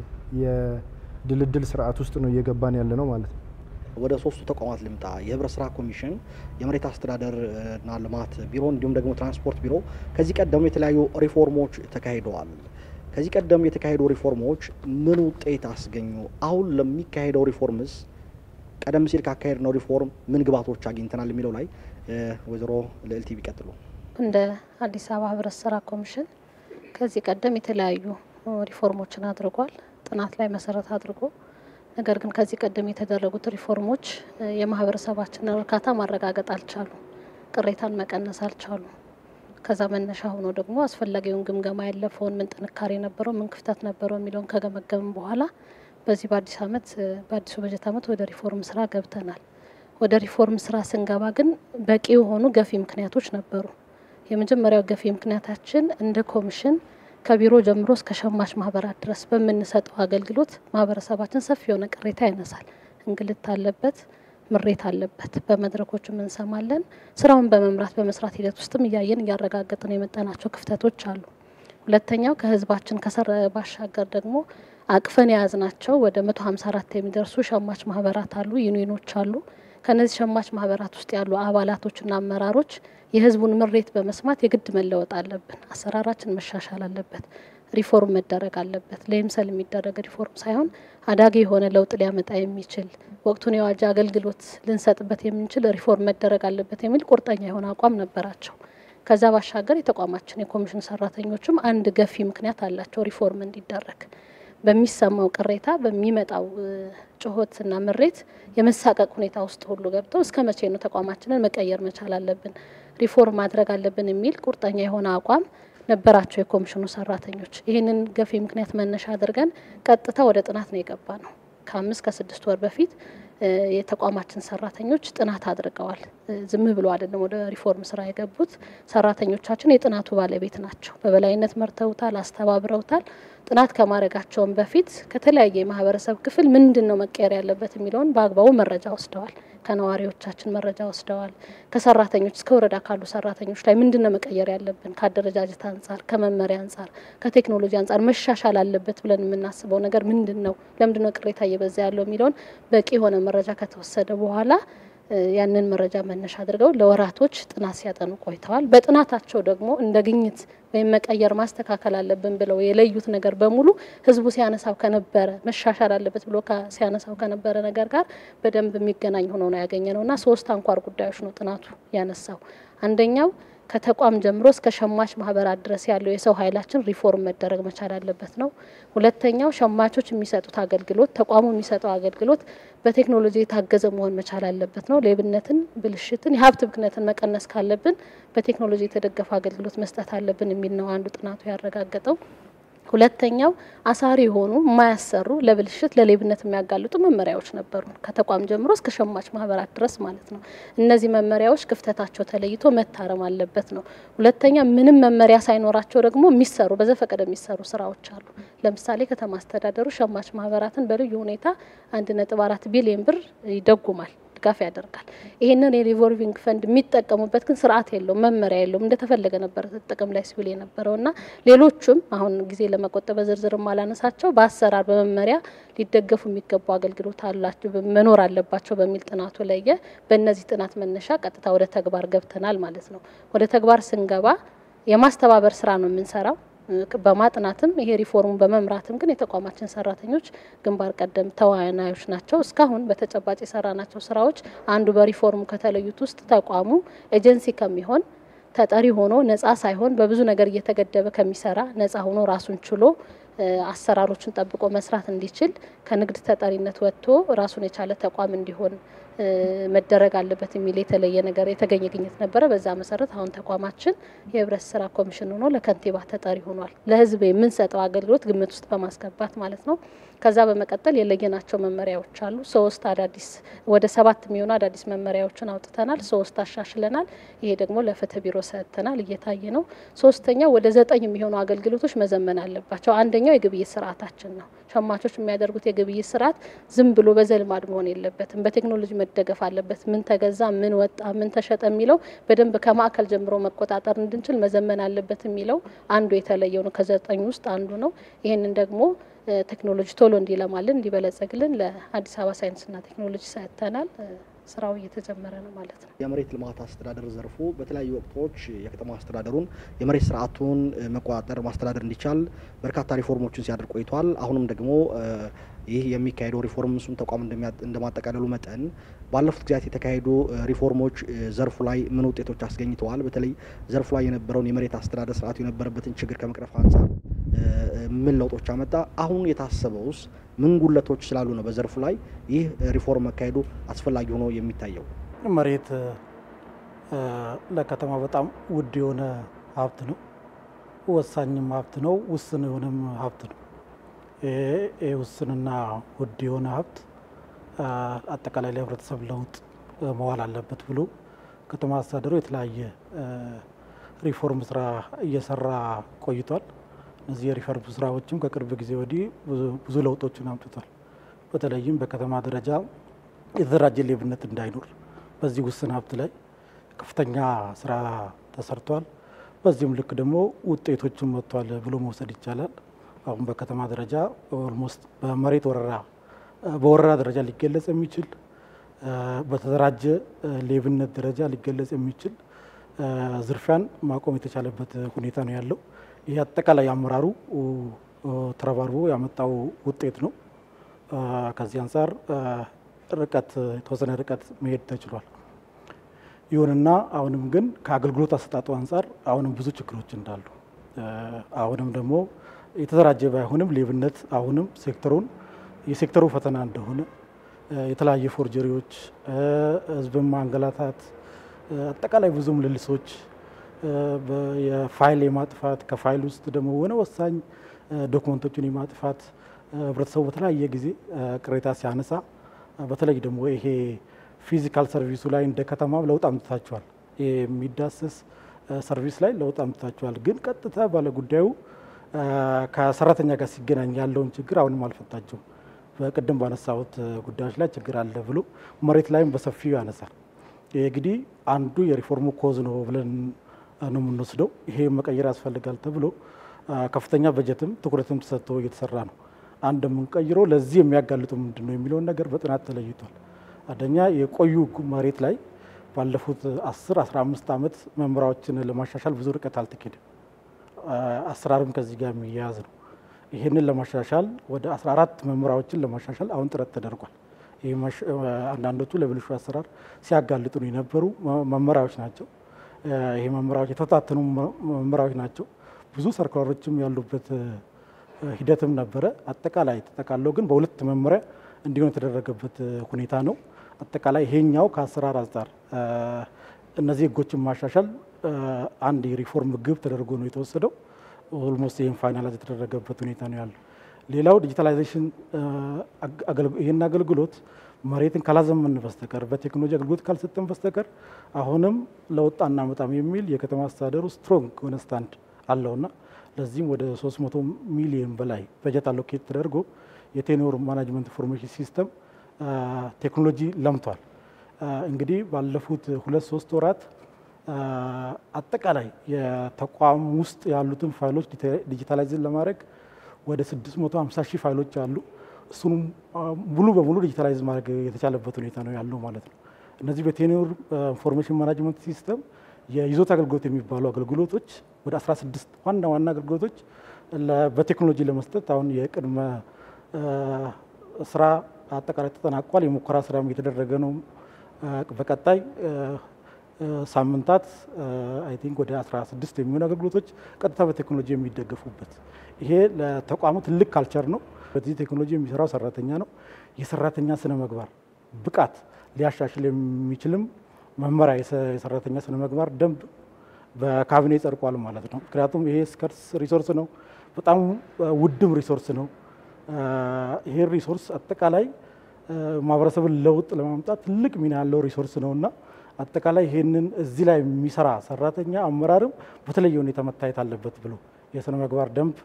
Speaker 3: የድልድል ስርዓት ውስጥ ነው እየገባን ያለ ነው ማለት ነው።
Speaker 1: ወደ ሶስቱ ተቋማት ልምጣ። የህብረት ስራ ኮሚሽን፣ የመሬት አስተዳደርና ልማት ቢሮ እንዲሁም ደግሞ ትራንስፖርት ቢሮ ከዚህ ቀደሙ የተለያዩ ሪፎርሞች ተካሂደዋል። ከዚህ ቀደም የተካሄዱ ሪፎርሞች ምን ውጤት አስገኙ? አሁን ለሚካሄደው ሪፎርምስ ቀደም ሲል ካካሄድነው ሪፎርም ምን ግባቶች አግኝተናል የሚለው ላይ ወይዘሮ ልዕልቲ ቢቀጥሉ።
Speaker 4: እንደ አዲስ አበባ ህብረት ስራ ኮሚሽን ከዚህ ቀደም የተለያዩ ሪፎርሞችን አድርጓል፣ ጥናት ላይ መሰረት አድርጎ ነገር ግን ከዚህ ቀደም የተደረጉት ሪፎርሞች የማህበረሰባችንን እርካታ ማረጋገጥ አልቻሉም፣ ቅሬታን መቀነስ አልቻሉም። ከዛ መነሻ ሆኖ ደግሞ አስፈላጊውን ግምገማ ያለፈውን ምን ጥንካሬ ነበረው፣ ምን ክፍተት ነበረው የሚለውን ከገመገምን በኋላ በዚህ በአዲስ አመት በአዲሱ በጀት አመት ወደ ሪፎርም ስራ ገብተናል። ወደ ሪፎርም ስራ ስንገባ ግን በቂ የሆኑ ገፊ ምክንያቶች ነበሩ። የመጀመሪያው ገፊ ምክንያታችን እንደ ኮሚሽን ከቢሮ ጀምሮ እስከ ሸማች ማህበራት ድረስ በምንሰጠው አገልግሎት ማህበረሰባችን ሰፊ የሆነ ቅሬታ ያነሳል። እንግልት አለበት፣ ምሬት አለበት። በመድረኮችም እንሰማለን። ስራውን በመምራት በመስራት ሂደት ውስጥም እያየን እያረጋገጥን የመጠናቸው ክፍተቶች አሉ። ሁለተኛው ከህዝባችን ከሰረ ባሻገር ደግሞ አቅፈን የያዝናቸው ወደ መቶ ሀምሳ አራት የሚደርሱ ሸማች ማህበራት አሉ፣ ዩኒዮኖች አሉ። ከነዚህ ሸማች ማህበራት ውስጥ ያሉ አባላቶችና አመራሮች የህዝቡን ምሬት በመስማት የግድ መለወጥ አለብን። አሰራራችን መሻሻል አለበት። ሪፎርም መደረግ አለበት። ለይምሰል የሚደረግ ሪፎርም ሳይሆን አዳጊ የሆነ ለውጥ ሊያመጣ የሚችል ወቅቱን የዋጀ አገልግሎት ልንሰጥበት የምንችል ሪፎርም መደረግ አለበት የሚል ቁርጠኛ የሆነ አቋም ነበራቸው። ከዛ ባሻገር የተቋማችን የኮሚሽን ሰራተኞችም አንድ ገፊ ምክንያት አላቸው ሪፎርም እንዲደረግ በሚሰማው ቅሬታ በሚመጣው ጩኸትና ምሬት የመሳቀቅ ሁኔታ ውስጥ ሁሉ ገብተው እስከ መቼ ነው ተቋማችንን መቀየር መቻል አለብን ሪፎርም ማድረግ አለብን የሚል ቁርጠኛ የሆነ አቋም ነበራቸው የኮሚሽኑ ሰራተኞች። ይህንን ገፊ ምክንያት መነሻ አድርገን ቀጥታ ወደ ጥናት ነው የገባ ነው። ከአምስት ከስድስት ወር በፊት የተቋማችን ሰራተኞች ጥናት አድርገዋል። ዝም ብሎ አይደለም ወደ ሪፎርም ስራ የገቡት። ሰራተኞቻችን የጥናቱ ባለቤት ናቸው። በበላይነት መርተውታል፣ አስተባብረውታል። ጥናት ከማድረጋቸውን በፊት ከተለያየ የማህበረሰብ ክፍል ምንድን ነው መቀየር ያለበት የሚለውን በአግባቡ መረጃ ወስደዋል። ከነዋሪዎቻችን መረጃ ወስደዋል። ከሰራተኞች እስከ ወረዳ ካሉ ሰራተኞች ላይ ምንድን ነው መቀየር ያለብን ከአደረጃጀት አንጻር፣ ከመመሪያ አንጻር፣ ከቴክኖሎጂ አንጻር መሻሻል አለበት ብለን የምናስበው ነገር ምንድን ነው፣ ለምንድን ነው ቅሬታ እየበዛ ያለው የሚለውን በቂ የሆነ መረጃ ከተወሰደ በኋላ ያንን መረጃ መነሻ አድርገው ለወራቶች ጥናት ሲያጠኑ ቆይተዋል። በጥናታቸው ደግሞ እንደ ግኝት ወይም መቀየር ማስተካከል አለብን ብለው የለዩት ነገር በሙሉ ህዝቡ ሲያነሳው ከነበረ መሻሻል አለበት ብሎ ሲያነሳው ከነበረ ነገር ጋር በደንብ የሚገናኝ ሆኖ ነው ያገኘ ነው እና ሶስት አንኳር ጉዳዮች ነው ጥናቱ ያነሳው። አንደኛው ከተቋም ጀምሮ እስከ ሸማች ማህበራት ድረስ ያለው የሰው ኃይላችን ሪፎርም መደረግ መቻል አለበት ነው። ሁለተኛው ሸማቾች የሚሰጡት አገልግሎት፣ ተቋሙ የሚሰጠው አገልግሎት በቴክኖሎጂ የታገዘ መሆን መቻል አለበት ነው። ሌብነትን፣ ብልሽትን፣ የሀብት ብክነትን መቀነስ ካለብን በቴክኖሎጂ የተደገፈ አገልግሎት መስጠት አለብን የሚል ነው አንዱ ጥናቱ ያረጋገጠው። ሁለተኛው አሳሪ የሆኑ የማያሰሩ ለብልሽት ለሌብነት የሚያጋልጡ መመሪያዎች ነበሩ፣ ከተቋም ጀምሮ እስከ ሸማች ማህበራት ድረስ ማለት ነው። እነዚህ መመሪያዎች ክፍተታቸው ተለይቶ መታረም አለበት ነው። ሁለተኛ ምንም መመሪያ ሳይኖራቸው ደግሞ የሚሰሩ በዘፈቀደ የሚሰሩ ስራዎች አሉ። ለምሳሌ ከተማ አስተዳደሩ ሸማች ማህበራትን በልዩ ሁኔታ አንድ ነጥብ አራት ቢሊዮን ብር ይደጉማል ድጋፍ ያደርጋል። ይህንን የሪቮልቪንግ ፈንድ የሚጠቀሙበት ግን ስርዓት የለውም፣ መመሪያ የለውም። እንደተፈለገ ነበር ጥቅም ላይ ሲውል የነበረው እና ሌሎቹም አሁን ጊዜ ለመቆጠብ በዝርዝር ማላነሳቸው በአሰራር በመመሪያ ሊደገፉ የሚገቡ አገልግሎት አላቸው መኖር አለባቸው በሚል ጥናቱ ለየ። በእነዚህ ጥናት መነሻ ቀጥታ ወደ ተግባር ገብተናል ማለት ነው። ወደ ተግባር ስንገባ የማስተባበር ስራ ነው የምንሰራው በማጥናትም ይሄ ሪፎርሙን በመምራትም ግን የተቋማችን ሰራተኞች ግንባር ቀደም ተዋናዮች ናቸው። እስካሁን በተጨባጭ የሰራናቸው ስራዎች አንዱ በሪፎርሙ ከተለዩት ውስጥ ተቋሙ ኤጀንሲ ከሚሆን ተጠሪ ሆኖ ነጻ ሳይሆን በብዙ ነገር እየተገደበ ከሚሰራ ነጻ ሆኖ ራሱን ችሎ አሰራሮችን ጠብቆ መስራት እንዲችል ከንግድ ተጠሪነት ወጥቶ ራሱን የቻለ ተቋም እንዲሆን መደረግ አለበት የሚል የተለየ ነገር የተገኘ ግኝት ነበረ። በዛ መሰረት አሁን ተቋማችን የህብረት ስራ ኮሚሽን ሆኖ ለከንቲባ ተጠሪ ሆኗል። ለህዝብ የምንሰጠው አገልግሎት ግምት ውስጥ በማስገባት ማለት ነው። ከዛ በመቀጠል የለየናቸው መመሪያዎች አሉ። ሶስት አዳዲስ ወደ ሰባት የሚሆኑ አዳዲስ መመሪያዎችን አውጥተናል። ሶስት አሻሽለናል። ይሄ ደግሞ ለፍትህ ቢሮ ሰጥተናል፣ እየታየ ነው። ሶስተኛው ወደ ዘጠኝ የሚሆኑ አገልግሎቶች መዘመን አለባቸው። አንደኛው የግብይት ስርዓታችን ነው። ሸማቾች የሚያደርጉት የግብይት ስርዓት ዝም ብሎ በዘልማድ መሆን የለበትም። በቴክኖሎጂ መደገፍ አለበት። ምን ተገዛ፣ ምን ወጣ፣ ምን ተሸጠ የሚለው በደንብ ከማዕከል ጀምሮ መቆጣጠር እንድንችል መዘመን አለበት የሚለው አንዱ የተለየው ነው። ከዘጠኝ ውስጥ አንዱ ነው። ይህንን ደግሞ ቴክኖሎጂ ቶሎ እንዲለማልን እንዲበለጸግልን ለአዲስ አበባ ሳይንስና ቴክኖሎጂ ሰጥተናል። ስራው እየተጀመረ ነው ማለት ነው።
Speaker 1: የመሬት ልማት አስተዳደር ዘርፉ በተለያዩ ወቅቶች የከተማ አስተዳደሩን የመሬት ስርዓቱን መቆጣጠር ማስተዳደር እንዲቻል በርካታ ሪፎርሞችን ሲያደርግ ቆይቷል። አሁንም ደግሞ ይህ የሚካሄደው ሪፎርም እሱም ተቋም እንደማጠቃለሉ መጠን ባለፉት ጊዜያት የተካሄዱ ሪፎርሞች ዘርፉ ላይ ምን ውጤቶች አስገኝተዋል? በተለይ ዘርፉ ላይ የነበረውን የመሬት አስተዳደር ስርዓቱ የነበረበትን ችግር ከመቅረፍ አንጻር ምን ለውጦች አመጣ? አሁን የታሰበውስ ምን ጉለቶች ስላሉ ነው በዘርፉ ላይ ይህ ሪፎርም መካሄዱ አስፈላጊ ሆኖ የሚታየው?
Speaker 5: መሬት ለከተማ በጣም ውድ የሆነ ሀብት ነው። ወሳኝም ሀብት ነው። ውስን የሆነም ሀብት ነው። ይህ ውስንና ውድ የሆነ ሀብት አጠቃላይ ለህብረተሰብ ለውጥ መዋል አለበት ብሎ ከተማ አስተዳደሩ የተለያየ ሪፎርም ስራ እየሰራ ቆይቷል። እነዚህ የሪፎርም ስራዎችም ከቅርብ ጊዜ ወዲህ ብዙ ለውጦችን አምጥቷል። በተለይም በከተማ ደረጃ የተደራጀ ሌብነት እንዳይኖር በዚህ ውስን ሀብት ላይ ከፍተኛ ስራ ተሰርቷል። በዚህም ልክ ደግሞ ውጤቶችን መጥቷል ብሎ መውሰድ ይቻላል። አሁን በከተማ ደረጃ ኦልሞስት በመሬት ወረራ በወረራ ደረጃ ሊገለጽ የሚችል በተደራጀ ሌብነት ደረጃ ሊገለጽ የሚችል ዝርፊያን ማቆም የተቻለበት ሁኔታ ነው ያለው። ይህ አጠቃላይ አመራሩ ተረባርቦ ያመጣው ውጤት ነው። ከዚህ አንጻር ርቀት የተወሰነ ርቀት መሄድ ተችሏል። ይሁንና አሁንም ግን ከአገልግሎት አሰጣጡ አንጻር አሁንም ብዙ ችግሮች እንዳሉ አሁንም ደግሞ የተደራጀ ባይሆንም ሌብነት አሁንም ሴክተሩን የሴክተሩ ፈተና እንደሆነ የተለያየ ፎርጀሪዎች፣ ህዝብን ማንገላታት፣ አጠቃላይ ብዙ ምልልሶች የፋይል የማጥፋት ከፋይል ውስጥ ደግሞ ሆነ ወሳኝ ዶክመንቶችን የማጥፋት ህብረተሰቡ በተለያየ ጊዜ ቅሬታ ሲያነሳ በተለይ ደግሞ ይሄ ፊዚካል ሰርቪሱ ላይ እንደ ከተማ ለውጥ አምጥታችኋል፣ የሚዳሰስ ሰርቪስ ላይ ለውጥ አምጥታችኋል። ግን ቀጥታ ባለጉዳዩ ከሰራተኛ ጋር ሲገናኝ ያለውን ችግር አሁንም አልፈታችሁም። በቅድም ባነሳሁት ጉዳዮች ላይ ችግር አለ ብሎ መሬት ላይም በሰፊው ያነሳል። ይህ እንግዲህ አንዱ የሪፎርሙ ኮዝ ነው ብለን ነው የምንወስደው። ይሄ መቀየር ያስፈልጋል ተብሎ ከፍተኛ በጀትም ትኩረትም ተሰጥቶ እየተሰራ ነው። አንድ የምንቀይረው ለዚህ የሚያጋልጡ ምንድን ነው የሚለውን ነገር በጥናት ተለይቷል። አንደኛ የቆዩ መሬት ላይ ባለፉት 10 15 ዓመት መመሪያዎችን ለማሻሻል ብዙ ርቀት አልተኬድም። አሰራርም ከዚህ ጋር የሚያያዝ ነው። ይህንን ለማሻሻል ወደ 14 መመሪያዎችን ለማሻሻል አሁን ጥረት ተደርጓል። አንዳንዶቹ ለብልሹ አሰራር ሲያጋልጡ የነበሩ መመሪያዎች ናቸው። ይህ መመሪያዎች የተታተኑ መመሪያዎች ናቸው። ብዙ ሰርኩላሮችም ያሉበት ሂደትም ነበረ። አጠቃላይ ተጠቃለው ግን በሁለት መመሪያ እንዲሆን የተደረገበት ሁኔታ ነው። አጠቃላይ ይሄኛው ከአሰራር አንጻር እነዚህ ህጎችን ማሻሻል አንድ የሪፎርም ግብ ተደርጎ ነው የተወሰደው። ኦልሞስት ይህን ፋይናላይዝ የተደረገበት ሁኔታ ነው ያለው። ሌላው ዲጂታላይዜሽን ይህን አገልግሎት መሬትን ካላዘመን በስተቀር በቴክኖሎጂ አገልግሎት ካልሰጠን በስተቀር አሁንም ለውጥ አናመጣም የሚል የከተማ አስተዳደሩ ስትሮንግ የሆነ ስታንድ አለውና ለዚህም ወደ 300 ሚሊዮን በላይ በጀት አሎኬት ተደርጎ የቴኖር ማናጅመንት ኢንፎርሜሽን ሲስተም ቴክኖሎጂ ለምቷል። እንግዲህ ባለፉት ሁለት ሶስት ወራት አጠቃላይ የተቋም ውስጥ ያሉትን ፋይሎች ዲጂታላይዝን ለማድረግ ወደ 650 ሺህ ፋይሎች አሉ። እሱንም ሙሉ በሙሉ ዲጂታላይዝ ማድረግ የተቻለበት ሁኔታ ነው ያለው ማለት ነው። እነዚህ በቴኖር ኢንፎርሜሽን ማናጅመንት ሲስተም የይዞታ አገልግሎት የሚባሉ አገልግሎቶች ወደ 16 ዋና ዋና አገልግሎቶች በቴክኖሎጂ ለመስጠት አሁን የቅድመ ስራ አጠቃላይ ተጠናቋል። የሙከራ ስራም እየተደረገ ነው። በቀጣይ ሳምንታት አይ ቲንክ ወደ 16 የሚሆኑ አገልግሎቶች ቀጥታ በቴክኖሎጂ የሚደገፉበት ይሄ ለተቋሙ ትልቅ ካልቸር ነው። በዚህ ቴክኖሎጂ የሚሰራው ሰራተኛ ነው። የሰራተኛ ስነ ምግባር ብቃት ሊያሻሽል የሚችልም መመሪያ የሰራተኛ ስነ ምግባር ደንብ በካቢኔ ጸድቋል ማለት ነው። ምክንያቱም ይሄ ስከርስ ሪሶርስ ነው፣ በጣም ውድም ሪሶርስ ነው። ይሄ ሪሶርስ አጠቃላይ ማህበረሰብን ለውጥ ለማምጣት ትልቅ ሚና ያለው ሪሶርስ ነው እና አጠቃላይ ይህንን እዚህ ላይ የሚሰራ ሰራተኛ አመራርም በተለየ ሁኔታ መታየት አለበት ብሎ የስነ ምግባር ደንብ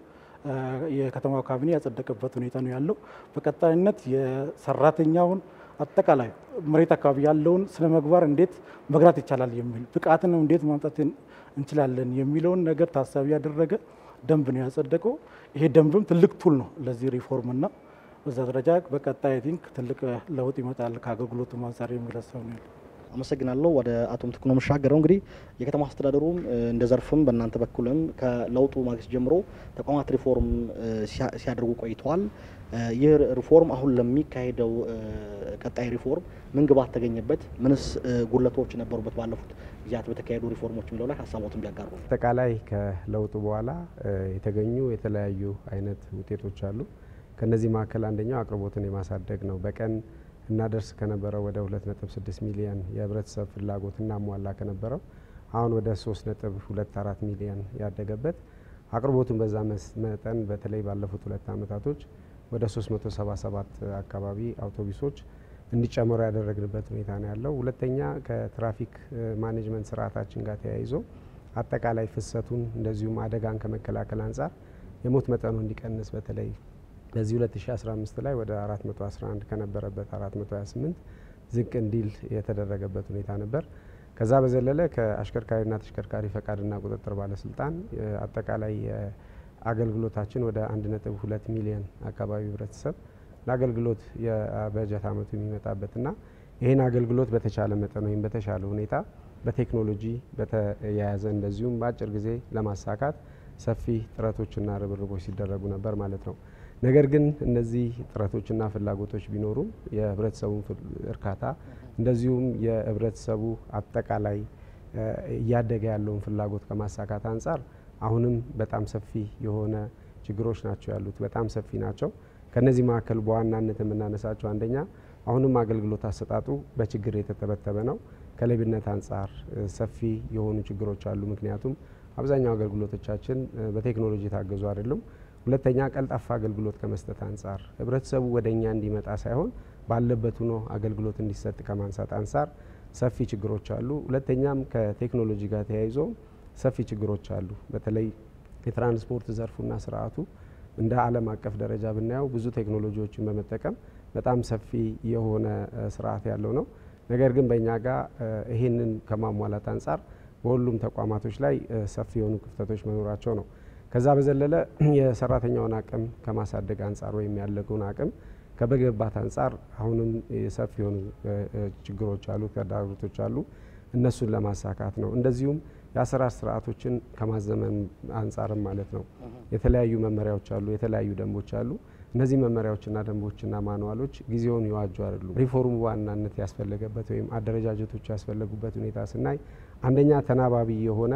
Speaker 5: የከተማው ካቢኔ ያጸደቀበት ሁኔታ ነው ያለው። በቀጣይነት የሰራተኛውን አጠቃላይ መሬት አካባቢ ያለውን ስነ ምግባር እንዴት መግራት ይቻላል የሚል ብቃትን እንዴት ማምጣት እንችላለን የሚለውን ነገር ታሳቢ ያደረገ ደንብ ነው ያጸደቀው። ይሄ ደንብም ትልቅ ቱል ነው ለዚህ ሪፎርም እና በዛ ደረጃ በቀጣይ አይ ቲንክ ትልቅ ለውጥ ይመጣል ከአገልግሎቱ አንጻር የሚል ሀሳብ ነው ያለው።
Speaker 1: አመሰግናለሁ። ወደ አቶ ምትኩ ነው የምሻገረው። እንግዲህ የከተማ አስተዳደሩም እንደ ዘርፍም በእናንተ በኩልም ከለውጡ ማግስት ጀምሮ ተቋማት ሪፎርም ሲያደርጉ ቆይተዋል። ይህ ሪፎርም አሁን ለሚካሄደው ቀጣይ ሪፎርም ምን ግባት ተገኘበት? ምንስ ጉድለቶች ነበሩበት? ባለፉት ጊዜያት በተካሄዱ ሪፎርሞች የሚለው ላይ ሀሳቦትን ቢያጋሩ።
Speaker 6: አጠቃላይ ከለውጡ በኋላ የተገኙ የተለያዩ አይነት ውጤቶች አሉ። ከነዚህ መካከል አንደኛው አቅርቦትን የማሳደግ ነው። በቀን እናደርስ ከነበረው ወደ 2.6 ሚሊዮን የህብረተሰብ ፍላጎት እናሟላ ከነበረው አሁን ወደ 3.24 ሚሊዮን ያደገበት አቅርቦቱን በዛ መጠን በተለይ ባለፉት ሁለት ዓመታቶች ወደ 377 አካባቢ አውቶቡሶች እንዲጨምሩ ያደረግንበት ሁኔታ ነው ያለው። ሁለተኛ ከትራፊክ ማኔጅመንት ስርዓታችን ጋር ተያይዞ አጠቃላይ ፍሰቱን እንደዚሁም አደጋን ከመከላከል አንጻር የሞት መጠኑ እንዲቀንስ በተለይ በዚህ 2015 ላይ ወደ 411 ከነበረበት 428 ዝቅ እንዲል የተደረገ ሁኔታ ነበር። ከዛ በዘለለ ከአሽከርካሪና ተሽከርካሪ ፈቃድና ቁጥጥር ባለስልጣን አጠቃላይ አገልግሎታችን ወደ 1.2 ሚሊዮን አካባቢ ህብረተሰብ ለአገልግሎት የበጀት አመቱ የሚመጣበትና ይህን አገልግሎት በተቻለ መጠን ወይም በተሻለ ሁኔታ በቴክኖሎጂ በተያያዘ እንደዚሁም በአጭር ጊዜ ለማሳካት ሰፊ ጥረቶችና ርብርቦች ሲደረጉ ነበር ማለት ነው። ነገር ግን እነዚህ ጥረቶችና ፍላጎቶች ቢኖሩም የህብረተሰቡን እርካታ እንደዚሁም የህብረተሰቡ አጠቃላይ እያደገ ያለውን ፍላጎት ከማሳካት አንጻር አሁንም በጣም ሰፊ የሆነ ችግሮች ናቸው ያሉት፣ በጣም ሰፊ ናቸው። ከነዚህ መካከል በዋናነት የምናነሳቸው አንደኛ አሁንም አገልግሎት አሰጣጡ በችግር የተተበተበ ነው። ከሌብነት አንጻር ሰፊ የሆኑ ችግሮች አሉ። ምክንያቱም አብዛኛው አገልግሎቶቻችን በቴክኖሎጂ የታገዙ አይደሉም። ሁለተኛ ቀልጣፋ አገልግሎት ከመስጠት አንጻር ህብረተሰቡ ወደ እኛ እንዲመጣ ሳይሆን ባለበት ሆኖ አገልግሎት እንዲሰጥ ከማንሳት አንጻር ሰፊ ችግሮች አሉ። ሁለተኛም ከቴክኖሎጂ ጋር ተያይዞ ሰፊ ችግሮች አሉ። በተለይ የትራንስፖርት ዘርፉና ስርዓቱ እንደ ዓለም አቀፍ ደረጃ ብናየው ብዙ ቴክኖሎጂዎችን በመጠቀም በጣም ሰፊ የሆነ ስርዓት ያለው ነው። ነገር ግን በእኛ ጋር ይህንን ከማሟላት አንጻር በሁሉም ተቋማቶች ላይ ሰፊ የሆኑ ክፍተቶች መኖራቸው ነው። ከዛ በዘለለ የሰራተኛውን አቅም ከማሳደግ አንጻር ወይም ያለገውን አቅም ከመገንባት አንጻር አሁንም ሰፊ የሆኑ ችግሮች አሉ፣ ተግዳሮቶች አሉ። እነሱን ለማሳካት ነው። እንደዚሁም የአሰራር ስርዓቶችን ከማዘመን አንጻርም ማለት ነው። የተለያዩ መመሪያዎች አሉ፣ የተለያዩ ደንቦች አሉ። እነዚህ መመሪያዎችና ደንቦችና ማንዋሎች ጊዜውን ይዋጁ አይደሉም። ሪፎርሙ ዋናነት ያስፈለገበት ወይም አደረጃጀቶች ያስፈለጉበት ሁኔታ ስናይ አንደኛ ተናባቢ የሆነ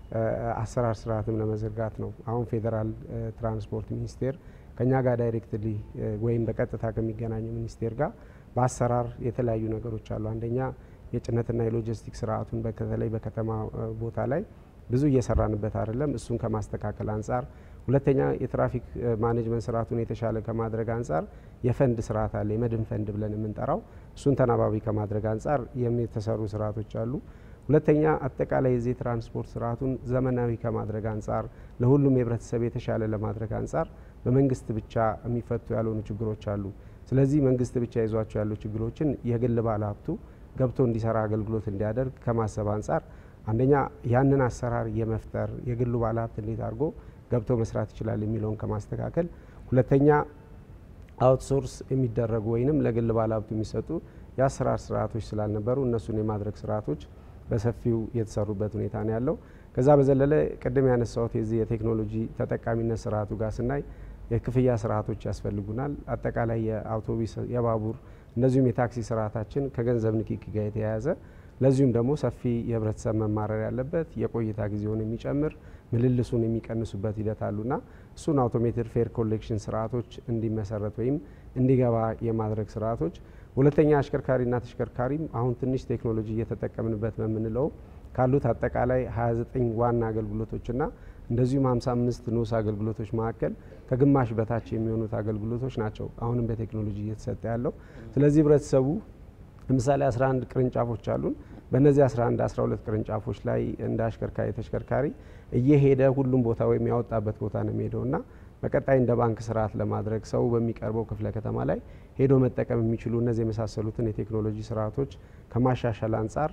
Speaker 6: አሰራር ስርዓትም ለመዘርጋት ነው። አሁን ፌዴራል ትራንስፖርት ሚኒስቴር ከኛ ጋር ዳይሬክትሊ ወይም በቀጥታ ከሚገናኘው ሚኒስቴር ጋር በአሰራር የተለያዩ ነገሮች አሉ። አንደኛ የጭነትና የሎጂስቲክ ስርዓቱን በተለይ በከተማ ቦታ ላይ ብዙ እየሰራንበት አይደለም። እሱን ከማስተካከል አንጻር፣ ሁለተኛ የትራፊክ ማኔጅመንት ስርዓቱን የተሻለ ከማድረግ አንጻር የፈንድ ስርዓት አለ፣ የመድን ፈንድ ብለን የምንጠራው እሱን ተናባቢ ከማድረግ አንጻር የተሰሩ ስርዓቶች አሉ። ሁለተኛ አጠቃላይ የዚህ ትራንስፖርት ስርዓቱን ዘመናዊ ከማድረግ አንጻር ለሁሉም የህብረተሰብ የተሻለ ለማድረግ አንጻር በመንግስት ብቻ የሚፈቱ ያልሆኑ ችግሮች አሉ። ስለዚህ መንግስት ብቻ ይዟቸው ያሉ ችግሮችን የግል ባለሀብቱ ገብቶ እንዲሰራ አገልግሎት እንዲያደርግ ከማሰብ አንጻር አንደኛ ያንን አሰራር የመፍጠር የግሉ ባለሀብት እንዴት አድርጎ ገብቶ መስራት ይችላል የሚለውን ከማስተካከል፣ ሁለተኛ አውትሶርስ የሚደረጉ ወይንም ለግል ባለሀብቱ የሚሰጡ የአሰራር ስርዓቶች ስላልነበሩ እነሱን የማድረግ ስርዓቶች በሰፊው የተሰሩበት ሁኔታ ነው ያለው። ከዛ በዘለለ ቅድም ያነሳሁት የዚህ የቴክኖሎጂ ተጠቃሚነት ስርዓቱ ጋር ስናይ የክፍያ ስርዓቶች ያስፈልጉናል። አጠቃላይ የአውቶቡስ፣ የባቡር እንደዚሁም የታክሲ ስርዓታችን ከገንዘብ ንክኪ ጋር የተያያዘ ለዚሁም ደግሞ ሰፊ የህብረተሰብ መማረር ያለበት የቆይታ ጊዜውን የሚጨምር ምልልሱን የሚቀንሱበት ሂደት አሉና እሱን አውቶሜትድ ፌር ኮሌክሽን ስርዓቶች እንዲመሰረት ወይም እንዲገባ የማድረግ ስርዓቶች ሁለተኛ አሽከርካሪና ተሽከርካሪም አሁን ትንሽ ቴክኖሎጂ እየተጠቀምንበት በምንለው ካሉት አጠቃላይ 29 ዋና አገልግሎቶችና እንደዚሁም 55 ንዑስ አገልግሎቶች መካከል ከግማሽ በታች የሚሆኑት አገልግሎቶች ናቸው አሁንም በቴክኖሎጂ እየተሰጠ ያለው። ስለዚህ ህብረተሰቡ ለምሳሌ 11 ቅርንጫፎች አሉን። በእነዚህ 11 12 ቅርንጫፎች ላይ እንደ አሽከርካሪ ተሽከርካሪ እየሄደ ሁሉም ቦታ ወይም ያወጣበት ቦታ ነው የሚሄደው እና በቀጣይ እንደ ባንክ ስርዓት ለማድረግ ሰው በሚቀርበው ክፍለ ከተማ ላይ ሄዶ መጠቀም የሚችሉ እነዚህ የመሳሰሉትን የቴክኖሎጂ ስርዓቶች ከማሻሻል አንጻር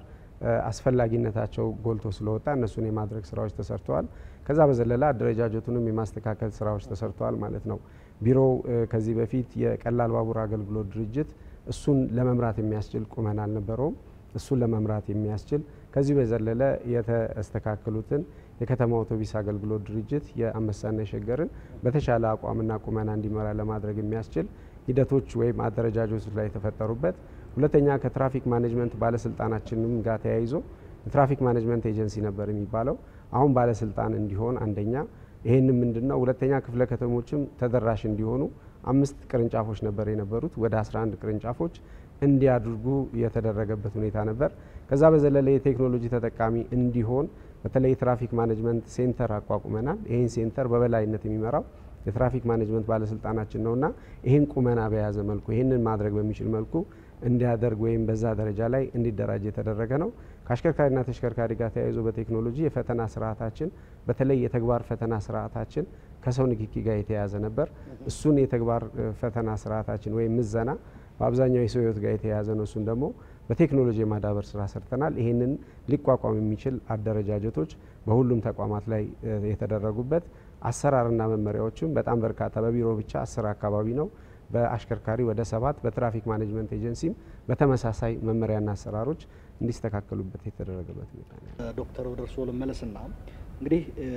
Speaker 6: አስፈላጊነታቸው ጎልቶ ስለወጣ እነሱን የማድረግ ስራዎች ተሰርተዋል። ከዛ በዘለላ አደረጃጀቱንም የማስተካከል ስራዎች ተሰርተዋል ማለት ነው። ቢሮው ከዚህ በፊት የቀላል ባቡር አገልግሎት ድርጅት እሱን ለመምራት የሚያስችል ቁመና አልነበረውም። እሱን ለመምራት የሚያስችል ከዚህ በዘለለ የተስተካከሉትን የከተማ አውቶቡስ አገልግሎት ድርጅት የአንበሳና የሸገርን በተሻለ አቋምና ቁመና እንዲመራ ለማድረግ የሚያስችል ሂደቶች ወይም አደረጃጀቶች ላይ የተፈጠሩበት፣ ሁለተኛ ከትራፊክ ማኔጅመንት ባለስልጣናችንም ጋር ተያይዞ የትራፊክ ማኔጅመንት ኤጀንሲ ነበር የሚባለው አሁን ባለስልጣን እንዲሆን አንደኛ ይህንም ምንድን ነው፣ ሁለተኛ ክፍለ ከተሞችም ተደራሽ እንዲሆኑ አምስት ቅርንጫፎች ነበር የነበሩት ወደ 11 ቅርንጫፎች እንዲያድርጉ የተደረገበት ሁኔታ ነበር። ከዛ በዘለለ የቴክኖሎጂ ተጠቃሚ እንዲሆን በተለይ የትራፊክ ማኔጅመንት ሴንተር አቋቁመናል። ይህን ሴንተር በበላይነት የሚመራው የትራፊክ ማኔጅመንት ባለስልጣናችን ነውና ይህን ቁመና በያዘ መልኩ ይህንን ማድረግ በሚችል መልኩ እንዲያደርግ ወይም በዛ ደረጃ ላይ እንዲደራጅ የተደረገ ነው። ከአሽከርካሪና ተሽከርካሪ ጋር ተያይዞ በቴክኖሎጂ የፈተና ስርዓታችን በተለይ የተግባር ፈተና ስርዓታችን ከሰው ንክኪ ጋር የተያያዘ ነበር። እሱን የተግባር ፈተና ስርዓታችን ወይም ምዘና በአብዛኛው የሰው ሕይወት ጋር የተያያዘ ነው። እሱን ደግሞ በቴክኖሎጂ የማዳበር ስራ ሰርተናል። ይህንን ሊቋቋም የሚችል አደረጃጀቶች በሁሉም ተቋማት ላይ የተደረጉበት አሰራርና መመሪያዎችም በጣም በርካታ በቢሮ ብቻ አስር አካባቢ ነው። በአሽከርካሪ ወደ ሰባት በትራፊክ ማኔጅመንት ኤጀንሲም በተመሳሳይ መመሪያና አሰራሮች እንዲስተካከሉበት የተደረገበት ሁኔታ ነው።
Speaker 1: ዶክተር ወደ እርስዎ ልመለስና እንግዲህ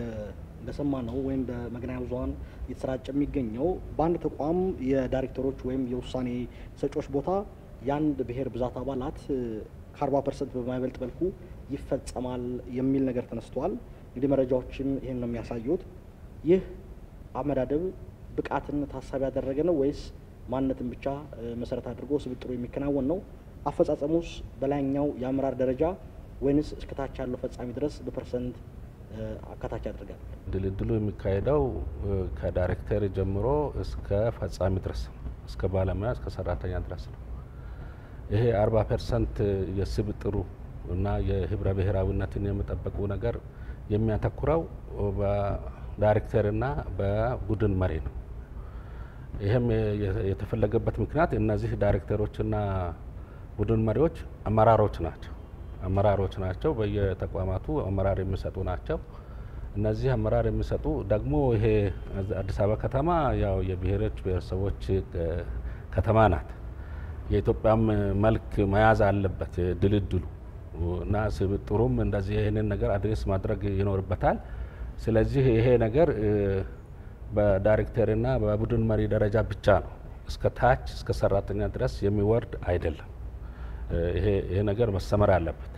Speaker 1: እንደሰማነው ወይም በመገናኛ ብዙኃን እየተሰራጨ የሚገኘው በአንድ ተቋም የዳይሬክተሮች ወይም የውሳኔ ሰጪዎች ቦታ የአንድ ብሔር ብዛት አባላት ከአርባ ፐርሰንት በማይበልጥ መልኩ ይፈጸማል የሚል ነገር ተነስተዋል። እንግዲህ መረጃዎችም ይህን ነው የሚያሳዩት። ይህ አመዳደብ ብቃትን ታሳቢ ያደረገ ነው ወይስ ማንነትን ብቻ መሰረት አድርጎ ስብጥሩ የሚከናወን ነው? አፈጻጸሙስ በላይኛው የአመራር ደረጃ ወይንስ እስከታች ያለው ፈጻሚ ድረስ በፐርሰንት አካታች ያደርጋል?
Speaker 2: ድልድሉ የሚካሄደው ከዳይሬክተር ጀምሮ እስከ ፈጻሚ ድረስ እስከ ባለሙያ እስከ ሰራተኛ ድረስ ነው። ይሄ አርባ ፐርሰንት የስብጥሩ እና የህብረ ብሔራዊነትን የመጠበቁ ነገር የሚያተኩረው በዳይሬክተርና በቡድን መሪ ነው። ይህም የተፈለገበት ምክንያት እነዚህ ዳይሬክተሮችና ቡድን መሪዎች አመራሮች ናቸው አመራሮች ናቸው። በየተቋማቱ አመራር የሚሰጡ ናቸው። እነዚህ አመራር የሚሰጡ ደግሞ ይሄ አዲስ አበባ ከተማ ያው የብሔሮች ብሔረሰቦች ከተማ ናት። የኢትዮጵያም መልክ መያዝ አለበት ድልድሉ እና ስብጥሩም እንደዚህ ይህንን ነገር አድሬስ ማድረግ ይኖርበታል። ስለዚህ ይሄ ነገር በዳይሬክተርና በቡድን መሪ ደረጃ ብቻ ነው፣ እስከ ታች እስከ ሰራተኛ ድረስ የሚወርድ አይደለም። ይሄ ነገር መሰመር አለበት።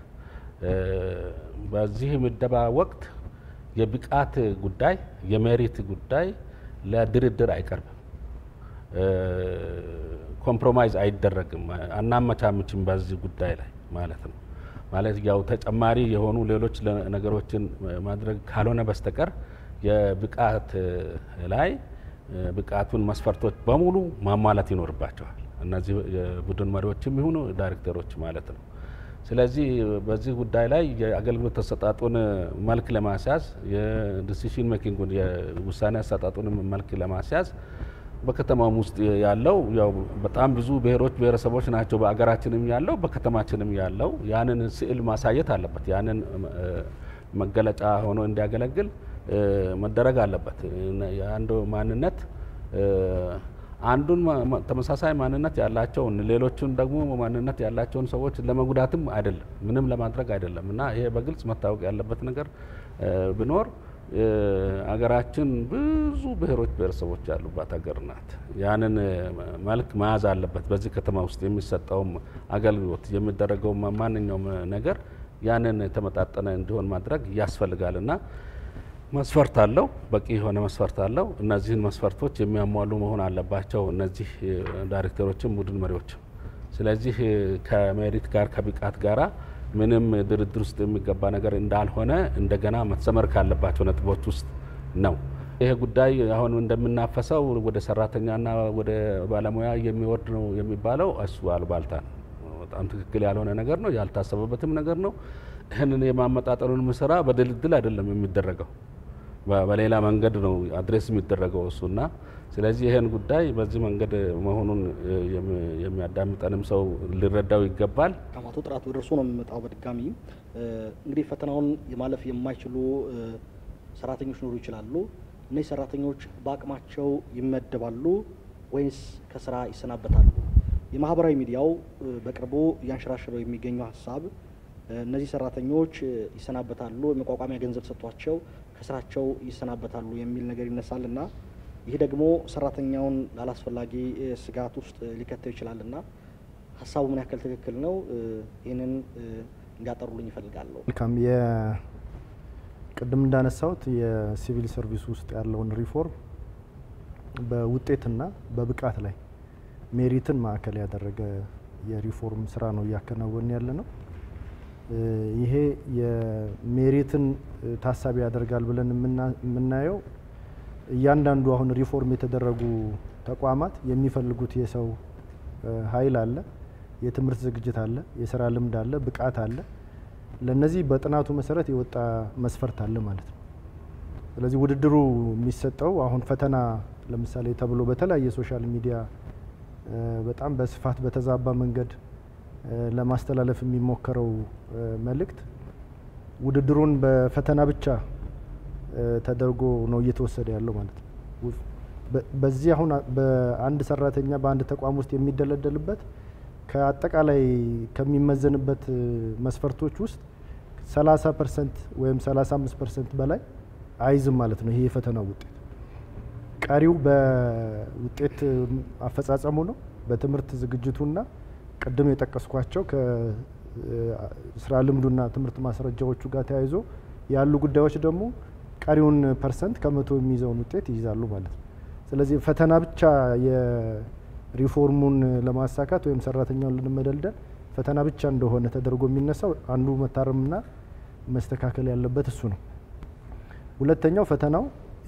Speaker 2: በዚህ ምደባ ወቅት የብቃት ጉዳይ የሜሪት ጉዳይ ለድርድር አይቀርብም። ኮምፕሮማይዝ አይደረግም፣ አናመቻምችም በዚህ ጉዳይ ላይ ማለት ነው። ማለት ያው ተጨማሪ የሆኑ ሌሎች ነገሮችን ማድረግ ካልሆነ በስተቀር የብቃት ላይ ብቃቱን መስፈርቶች በሙሉ ማሟላት ይኖርባቸዋል። እነዚህ የቡድን መሪዎችም ይሁኑ ዳይሬክተሮች ማለት ነው። ስለዚህ በዚህ ጉዳይ ላይ የአገልግሎት አሰጣጡን መልክ ለማስያዝ የዲሲሽን ሜኪንጉን የውሳኔ አሰጣጡን መልክ ለማስያዝ በከተማም ውስጥ ያለው ያው በጣም ብዙ ብሔሮች ብሔረሰቦች ናቸው በአገራችንም ያለው በከተማችንም ያለው ያንን ስዕል ማሳየት አለበት። ያንን መገለጫ ሆኖ እንዲያገለግል መደረግ አለበት። የአንዱ ማንነት አንዱን ተመሳሳይ ማንነት ያላቸውን ሌሎቹን ደግሞ ማንነት ያላቸውን ሰዎች ለመጉዳትም አይደለም፣ ምንም ለማድረግ አይደለም እና ይሄ በግልጽ መታወቅ ያለበት ነገር ቢኖር አገራችን ብዙ ብሔሮች ብሔረሰቦች ያሉባት ሀገር ናት። ያንን መልክ መያዝ አለበት። በዚህ ከተማ ውስጥ የሚሰጠውም አገልግሎት የሚደረገው ማንኛውም ነገር ያንን የተመጣጠነ እንዲሆን ማድረግ ያስፈልጋል እና መስፈርት አለው፣ በቂ የሆነ መስፈርት አለው። እነዚህን መስፈርቶች የሚያሟሉ መሆን አለባቸው እነዚህ ዳይሬክተሮችም ቡድን መሪዎችም። ስለዚህ ከሜሪት ጋር ከብቃት ጋራ ምንም ድርድር ውስጥ የሚገባ ነገር እንዳልሆነ እንደገና መሰመር ካለባቸው ነጥቦች ውስጥ ነው። ይሄ ጉዳይ አሁን እንደምናፈሰው ወደ ሰራተኛና ወደ ባለሙያ የሚወርድ ነው የሚባለው እሱ አልባልታ ነው። በጣም ትክክል ያልሆነ ነገር ነው፣ ያልታሰበበትም ነገር ነው። ይህንን የማመጣጠኑን ስራ በድልድል አይደለም የሚደረገው በሌላ መንገድ ነው አድሬስ የሚደረገው እሱና ስለዚህ ይህን ጉዳይ በዚህ መንገድ መሆኑን የሚያዳምጠንም ሰው ሊረዳው ይገባል።
Speaker 1: አቶ ጥራቱ ደርሶ ነው የሚመጣው። በድጋሚ እንግዲህ ፈተናውን የማለፍ የማይችሉ ሰራተኞች ሊኖሩ ይችላሉ። እነዚህ ሰራተኞች በአቅማቸው ይመደባሉ ወይስ ከስራ ይሰናበታሉ? የማህበራዊ ሚዲያው በቅርቡ እያንሸራሸረው የሚገኘው ሀሳብ እነዚህ ሰራተኞች ይሰናበታሉ፣ የመቋቋሚያ ገንዘብ ሰጥቷቸው ከስራቸው ይሰናበታሉ የሚል ነገር ይነሳልና ይህ ደግሞ ሰራተኛውን ላላስፈላጊ ስጋት ውስጥ ሊከተው ይችላልና ሀሳቡ ምን ያክል ትክክል ነው? ይህንን እንዲያጠሩልኝ ይፈልጋለሁ።
Speaker 3: መልካም። ቅድም እንዳነሳሁት የሲቪል ሰርቪስ ውስጥ ያለውን ሪፎርም በውጤትና በብቃት ላይ ሜሪትን ማዕከል ያደረገ የሪፎርም ስራ ነው እያከናወን ያለ ነው። ይሄ የሜሪትን ታሳቢ ያደርጋል ብለን የምናየው እያንዳንዱ አሁን ሪፎርም የተደረጉ ተቋማት የሚፈልጉት የሰው ኃይል አለ፣ የትምህርት ዝግጅት አለ፣ የስራ ልምድ አለ፣ ብቃት አለ። ለነዚህ በጥናቱ መሰረት የወጣ መስፈርት አለ ማለት ነው። ስለዚህ ውድድሩ የሚሰጠው አሁን ፈተና ለምሳሌ ተብሎ በተለያየ ሶሻል ሚዲያ በጣም በስፋት በተዛባ መንገድ ለማስተላለፍ የሚሞከረው መልእክት ውድድሩን በፈተና ብቻ ተደርጎ ነው እየተወሰደ ያለው ማለት ነው። በዚህ አሁን በአንድ ሰራተኛ በአንድ ተቋም ውስጥ የሚደለደልበት ከአጠቃላይ ከሚመዘንበት መስፈርቶች ውስጥ 30 ፐርሰንት ወይም 35 ፐርሰንት በላይ አይዝም ማለት ነው። ይሄ የፈተናው ውጤት ቀሪው በውጤት አፈጻጸሙ ነው፣ በትምህርት ዝግጅቱና ቅድም የጠቀስኳቸው ከስራ ልምዱና ትምህርት ማስረጃዎቹ ጋር ተያይዞ ያሉ ጉዳዮች ደግሞ ቀሪውን ፐርሰንት ከመቶ የሚይዘውን ውጤት ይይዛሉ ማለት ነው። ስለዚህ ፈተና ብቻ የሪፎርሙን ለማሳካት ወይም ሰራተኛውን ልንመደልደል ፈተና ብቻ እንደሆነ ተደርጎ የሚነሳው አንዱ መታረምና መስተካከል ያለበት እሱ ነው። ሁለተኛው ፈተናው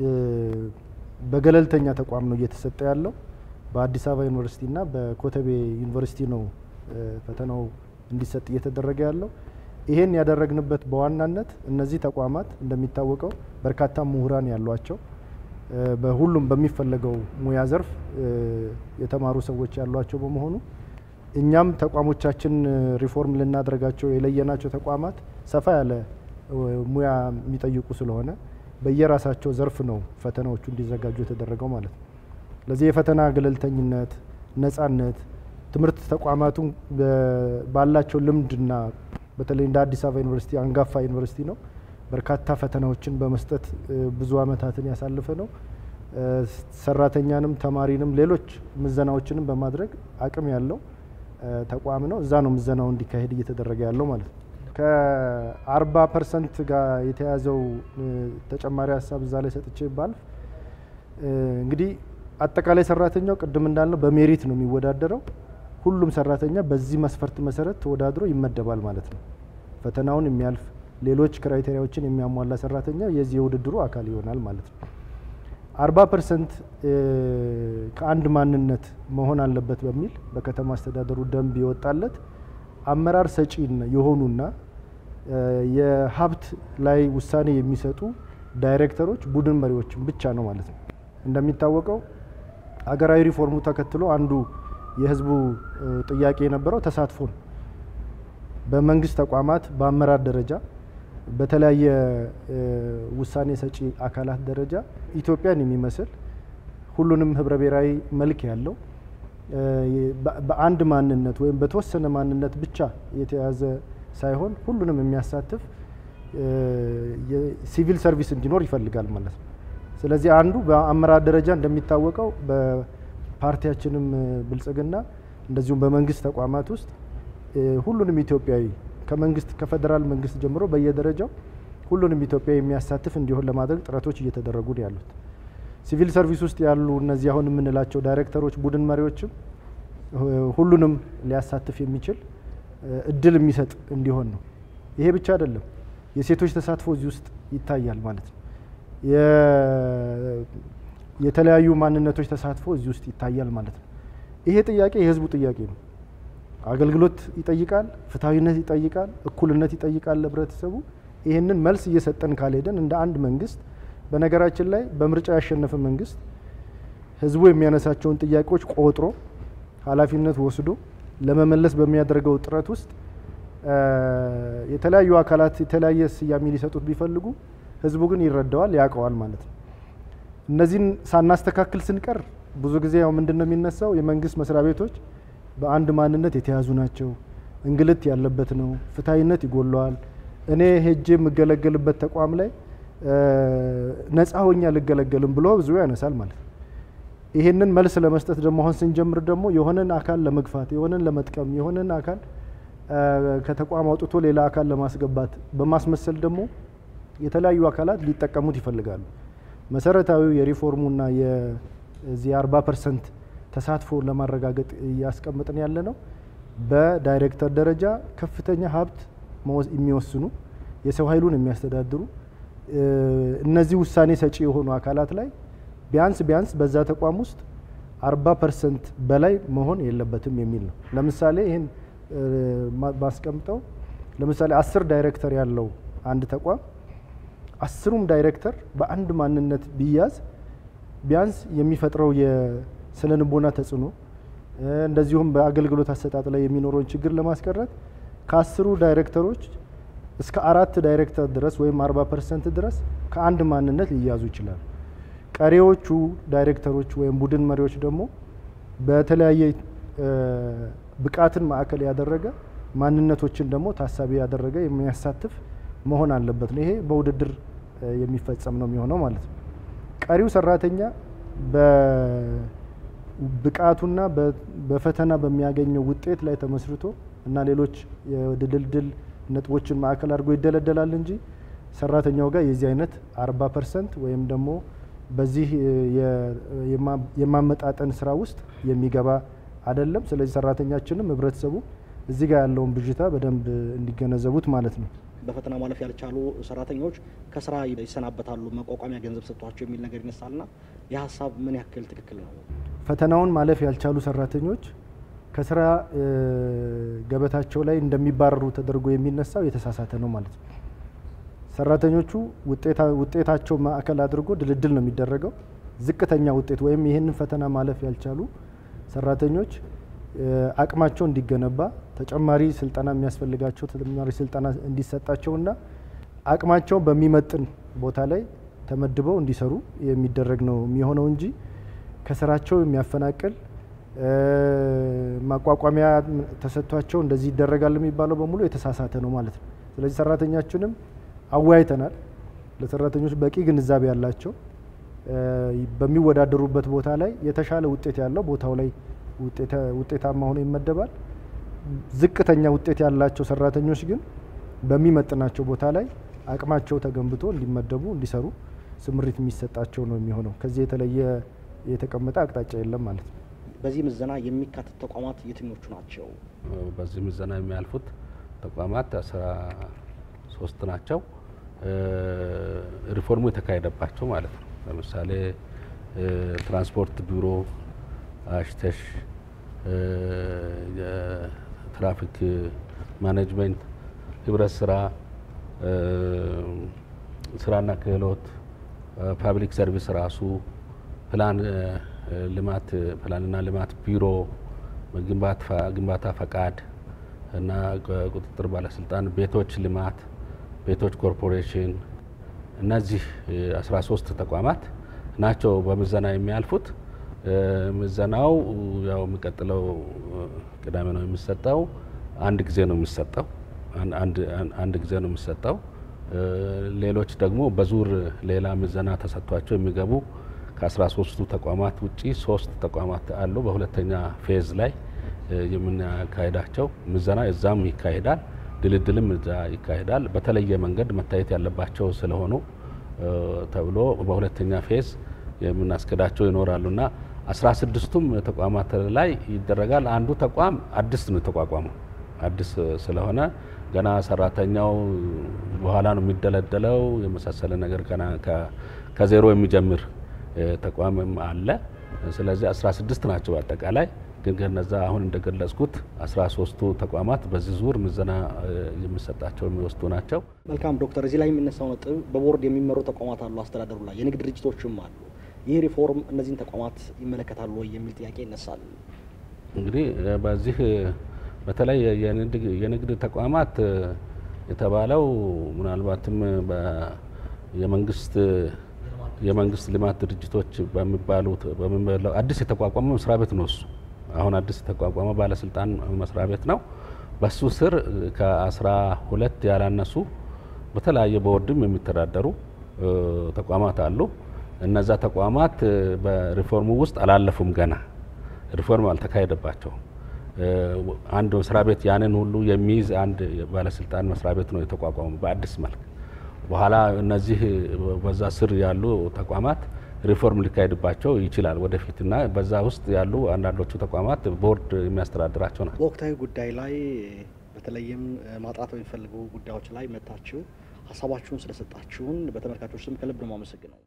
Speaker 3: በገለልተኛ ተቋም ነው እየተሰጠ ያለው። በአዲስ አበባ ዩኒቨርሲቲና በኮተቤ ዩኒቨርሲቲ ነው ፈተናው እንዲሰጥ እየተደረገ ያለው። ይሄን ያደረግንበት በዋናነት እነዚህ ተቋማት እንደሚታወቀው በርካታ ምሁራን ያሏቸው በሁሉም በሚፈለገው ሙያ ዘርፍ የተማሩ ሰዎች ያሏቸው በመሆኑ እኛም ተቋሞቻችን ሪፎርም ልናደርጋቸው የለየናቸው ተቋማት ሰፋ ያለ ሙያ የሚጠይቁ ስለሆነ በየራሳቸው ዘርፍ ነው ፈተናዎቹ እንዲዘጋጁ የተደረገው ማለት ነው። ለዚህ የፈተና ገለልተኝነት፣ ነጻነት ትምህርት ተቋማቱ ባላቸው ልምድና በተለይ እንደ አዲስ አበባ ዩኒቨርሲቲ አንጋፋ ዩኒቨርሲቲ ነው። በርካታ ፈተናዎችን በመስጠት ብዙ ዓመታትን ያሳለፈ ነው። ሰራተኛንም ተማሪንም ሌሎች ምዘናዎችንም በማድረግ አቅም ያለው ተቋም ነው። እዛ ነው ምዘናው እንዲካሄድ እየተደረገ ያለው ማለት ነው። ከአርባ ፐርሰንት ጋር የተያዘው ተጨማሪ ሀሳብ እዛ ላይ ሰጥቼ ባልፍ እንግዲህ አጠቃላይ ሰራተኛው ቅድም እንዳልነው በሜሪት ነው የሚወዳደረው። ሁሉም ሰራተኛ በዚህ መስፈርት መሰረት ተወዳድሮ ይመደባል ማለት ነው። ፈተናውን የሚያልፍ ሌሎች ክራይቴሪያዎችን የሚያሟላ ሰራተኛ የዚህ የውድድሩ አካል ይሆናል ማለት ነው። አርባ ፐርሰንት ከአንድ ማንነት መሆን አለበት በሚል በከተማ አስተዳደሩ ደንብ የወጣለት አመራር ሰጪ የሆኑና የሀብት ላይ ውሳኔ የሚሰጡ ዳይሬክተሮች፣ ቡድን መሪዎችን ብቻ ነው ማለት ነው። እንደሚታወቀው ሀገራዊ ሪፎርሙ ተከትሎ አንዱ የህዝቡ ጥያቄ የነበረው ተሳትፎ ነው። በመንግስት ተቋማት በአመራር ደረጃ በተለያየ ውሳኔ ሰጪ አካላት ደረጃ ኢትዮጵያን የሚመስል ሁሉንም ህብረ ብሔራዊ መልክ ያለው በአንድ ማንነት ወይም በተወሰነ ማንነት ብቻ የተያዘ ሳይሆን ሁሉንም የሚያሳትፍ የሲቪል ሰርቪስ እንዲኖር ይፈልጋል ማለት ነው። ስለዚህ አንዱ በአመራር ደረጃ እንደሚታወቀው በፓርቲያችንም ብልጽግና እንደዚሁም በመንግስት ተቋማት ውስጥ ሁሉንም ኢትዮጵያዊ ከመንግስት ከፌዴራል መንግስት ጀምሮ በየደረጃው ሁሉንም ኢትዮጵያዊ የሚያሳትፍ እንዲሆን ለማድረግ ጥረቶች እየተደረጉ ነው ያሉት። ሲቪል ሰርቪስ ውስጥ ያሉ እነዚህ አሁን የምንላቸው ዳይሬክተሮች፣ ቡድን መሪዎችም ሁሉንም ሊያሳትፍ የሚችል እድል የሚሰጥ እንዲሆን ነው። ይሄ ብቻ አይደለም፣ የሴቶች ተሳትፎ እዚህ ውስጥ ይታያል ማለት ነው። የተለያዩ ማንነቶች ተሳትፎ እዚህ ውስጥ ይታያል ማለት ነው። ይሄ ጥያቄ የህዝቡ ጥያቄ ነው። አገልግሎት ይጠይቃል፣ ፍትሐዊነት ይጠይቃል፣ እኩልነት ይጠይቃል ለህብረተሰቡ። ይህንን መልስ እየሰጠን ካልሄደን እንደ አንድ መንግስት በነገራችን ላይ በምርጫ ያሸነፈ መንግስት ህዝቡ የሚያነሳቸውን ጥያቄዎች ቆጥሮ ኃላፊነት ወስዶ ለመመለስ በሚያደርገው ጥረት ውስጥ የተለያዩ አካላት የተለያየ ስያሜ ሊሰጡት ቢፈልጉ ህዝቡ ግን ይረዳዋል፣ ያውቀዋል ማለት ነው። እነዚህን ሳናስተካክል ስንቀር ብዙ ጊዜ ያው ምንድን ነው የሚነሳው የመንግስት መስሪያ ቤቶች በአንድ ማንነት የተያዙ ናቸው፣ እንግልት ያለበት ነው፣ ፍትሐዊነት ይጎለዋል፣ እኔ ሄጄ የምገለገልበት ተቋም ላይ ነፃ ሆኜ አልገለገልም ብሎ ብዙ ያነሳል ማለት ነው። ይሄንን መልስ ለመስጠት ደግሞ አሁን ስንጀምር ደግሞ የሆነን አካል ለመግፋት የሆነን ለመጥቀም የሆነን አካል ከተቋም አውጥቶ ሌላ አካል ለማስገባት በማስመሰል ደግሞ የተለያዩ አካላት ሊጠቀሙት ይፈልጋሉ። መሰረታዊው የሪፎርሙና የዚህ አርባ ፐርሰንት ተሳትፎ ለማረጋገጥ እያስቀምጥን ያለ ነው። በዳይሬክተር ደረጃ ከፍተኛ ሀብት የሚወስኑ የሰው ኃይሉን የሚያስተዳድሩ እነዚህ ውሳኔ ሰጪ የሆኑ አካላት ላይ ቢያንስ ቢያንስ በዛ ተቋም ውስጥ አርባ ፐርሰንት በላይ መሆን የለበትም የሚል ነው። ለምሳሌ ይህን ማስቀምጠው ለምሳሌ አስር ዳይሬክተር ያለው አንድ ተቋም አስሩም ዳይሬክተር በአንድ ማንነት ቢያዝ ቢያንስ የሚፈጥረው የስነ ልቦና ተጽዕኖ እንደዚሁም በአገልግሎት አሰጣጥ ላይ የሚኖረውን ችግር ለማስቀረት ከአስሩ ዳይሬክተሮች እስከ አራት ዳይሬክተር ድረስ ወይም አርባ ፐርሰንት ድረስ ከአንድ ማንነት ሊያዙ ይችላሉ። ቀሪዎቹ ዳይሬክተሮች ወይም ቡድን መሪዎች ደግሞ በተለያየ ብቃትን ማዕከል ያደረገ ማንነቶችን ደግሞ ታሳቢ ያደረገ የሚያሳትፍ መሆን አለበት ነው። ይሄ በውድድር የሚፈጸም ነው የሚሆነው ማለት ነው። ቀሪው ሰራተኛ በብቃቱና በፈተና በሚያገኘው ውጤት ላይ ተመስርቶ እና ሌሎች የድልድል ነጥቦችን ማዕከል አድርጎ ይደለደላል እንጂ ሰራተኛው ጋር የዚህ አይነት አርባ ፐርሰንት ወይም ደግሞ በዚህ የማመጣጠን ስራ ውስጥ የሚገባ አይደለም። ስለዚህ ሰራተኛችንም ህብረተሰቡ እዚህ ጋር ያለውን ብዥታ በደንብ እንዲገነዘቡት ማለት ነው።
Speaker 1: በፈተና ማለፍ ያልቻሉ ሰራተኞች ከስራ ይሰናበታሉ መቋቋሚያ ገንዘብ ሰጥቷቸው የሚል ነገር ይነሳልና ይህ ሀሳብ ምን ያክል ትክክል ነው?
Speaker 3: ፈተናውን ማለፍ ያልቻሉ ሰራተኞች ከስራ ገበታቸው ላይ እንደሚባረሩ ተደርጎ የሚነሳው የተሳሳተ ነው ማለት ነው። ሰራተኞቹ ውጤታቸው ማዕከል አድርጎ ድልድል ነው የሚደረገው። ዝቅተኛ ውጤት ወይም ይህንን ፈተና ማለፍ ያልቻሉ ሰራተኞች አቅማቸው እንዲገነባ ተጨማሪ ስልጠና የሚያስፈልጋቸው ተጨማሪ ስልጠና እንዲሰጣቸውና አቅማቸውን በሚመጥን ቦታ ላይ ተመድበው እንዲሰሩ የሚደረግ ነው የሚሆነው እንጂ ከስራቸው የሚያፈናቅል ማቋቋሚያ ተሰጥቷቸው እንደዚህ ይደረጋል የሚባለው በሙሉ የተሳሳተ ነው ማለት ነው። ስለዚህ ሰራተኛችንም አወያይተናል። ለሰራተኞች በቂ ግንዛቤ ያላቸው በሚወዳደሩበት ቦታ ላይ የተሻለ ውጤት ያለው ቦታው ላይ ውጤታማ ሆኖ ይመደባል። ዝቅተኛ ውጤት ያላቸው ሰራተኞች ግን በሚመጥናቸው ቦታ ላይ አቅማቸው ተገንብቶ እንዲመደቡ እንዲሰሩ ስምሪት የሚሰጣቸው ነው የሚሆነው። ከዚህ የተለየ የተቀመጠ አቅጣጫ የለም ማለት ነው።
Speaker 1: በዚህ ምዘና የሚካተቱ ተቋማት የትኞቹ ናቸው?
Speaker 2: በዚህ ምዘና የሚያልፉት ተቋማት አስራ ሶስት ናቸው። ሪፎርሙ የተካሄደባቸው ማለት ነው። ለምሳሌ ትራንስፖርት ቢሮ፣ አሽተሽ፣ የትራፊክ ማኔጅመንት፣ ህብረት ስራ፣ ስራና ክህሎት፣ ፓብሊክ ሰርቪስ ራሱ ፕላን ልማት ፕላንና ልማት ቢሮ፣ ግንባታ ፈቃድ እና ቁጥጥር ባለስልጣን፣ ቤቶች ልማት፣ ቤቶች ኮርፖሬሽን እነዚህ 13 ተቋማት ናቸው በምዘና የሚያልፉት። ምዘናው ያው የሚቀጥለው ቅዳሜ ነው የሚሰጠው። አንድ ጊዜ ነው የሚሰጠው። አንድ ጊዜ ነው የሚሰጠው። ሌሎች ደግሞ በዙር ሌላ ምዘና ተሰጥቷቸው የሚገቡ ከ13ቱ ተቋማት ውጪ ሶስት ተቋማት አሉ። በሁለተኛ ፌዝ ላይ የምናካሄዳቸው ምዘና እዛም ይካሄዳል፣ ድልድልም እዛ ይካሄዳል። በተለየ መንገድ መታየት ያለባቸው ስለሆኑ ተብሎ በሁለተኛ ፌዝ የምናስገዳቸው ይኖራሉና አስራ ስድስቱም ተቋማት ላይ ይደረጋል። አንዱ ተቋም አዲስ ነው የተቋቋመው። አዲስ ስለሆነ ገና ሰራተኛው በኋላ ነው የሚደለደለው የመሳሰለ ነገር ገና ከዜሮ የሚጀምር ተቋምም አለ። ስለዚህ 16 ናቸው አጠቃላይ ግን ከነዛ አሁን እንደገለጽኩት 13ቱ ተቋማት በዚህ ዙር ምዘና የሚሰጣቸው የሚወስዱ ናቸው።
Speaker 1: መልካም ዶክተር፣ እዚህ ላይ የሚነሳው ነጥብ በቦርድ የሚመሩ ተቋማት አሉ፣ አስተዳደሩ ላይ የንግድ ድርጅቶችም አሉ። ይህ ሪፎርም እነዚህን ተቋማት ይመለከታሉ ወይ የሚል ጥያቄ ይነሳል።
Speaker 2: እንግዲህ በዚህ በተለይ የንግድ ተቋማት የተባለው ምናልባትም የመንግስት የመንግስት ልማት ድርጅቶች በሚባሉት በሚባለው አዲስ የተቋቋመ መስሪያ ቤት ነው። እሱ አሁን አዲስ የተቋቋመ ባለስልጣን መስሪያ ቤት ነው። በሱ ስር ከአስራ ሁለት ያላነሱ በተለያየ ቦርድም የሚተዳደሩ ተቋማት አሉ። እነዛ ተቋማት በሪፎርሙ ውስጥ አላለፉም። ገና ሪፎርም አልተካሄደባቸውም። አንድ መስሪያ ቤት ያንን ሁሉ የሚይዝ አንድ ባለስልጣን መስሪያ ቤት ነው የተቋቋሙ በአዲስ መልክ በኋላ እነዚህ በዛ ስር ያሉ ተቋማት ሪፎርም ሊካሄድባቸው ይችላል ወደፊትና በዛ ውስጥ ያሉ አንዳንዶቹ ተቋማት ቦርድ የሚያስተዳድራቸው ናቸው።
Speaker 1: በወቅታዊ ጉዳይ ላይ በተለይም ማጥራት በሚፈልጉ ጉዳዮች ላይ መታችሁ ሀሳባችሁን ስለሰጣችሁን በተመልካቾች ስም ከልብ ነው የማመሰግነው።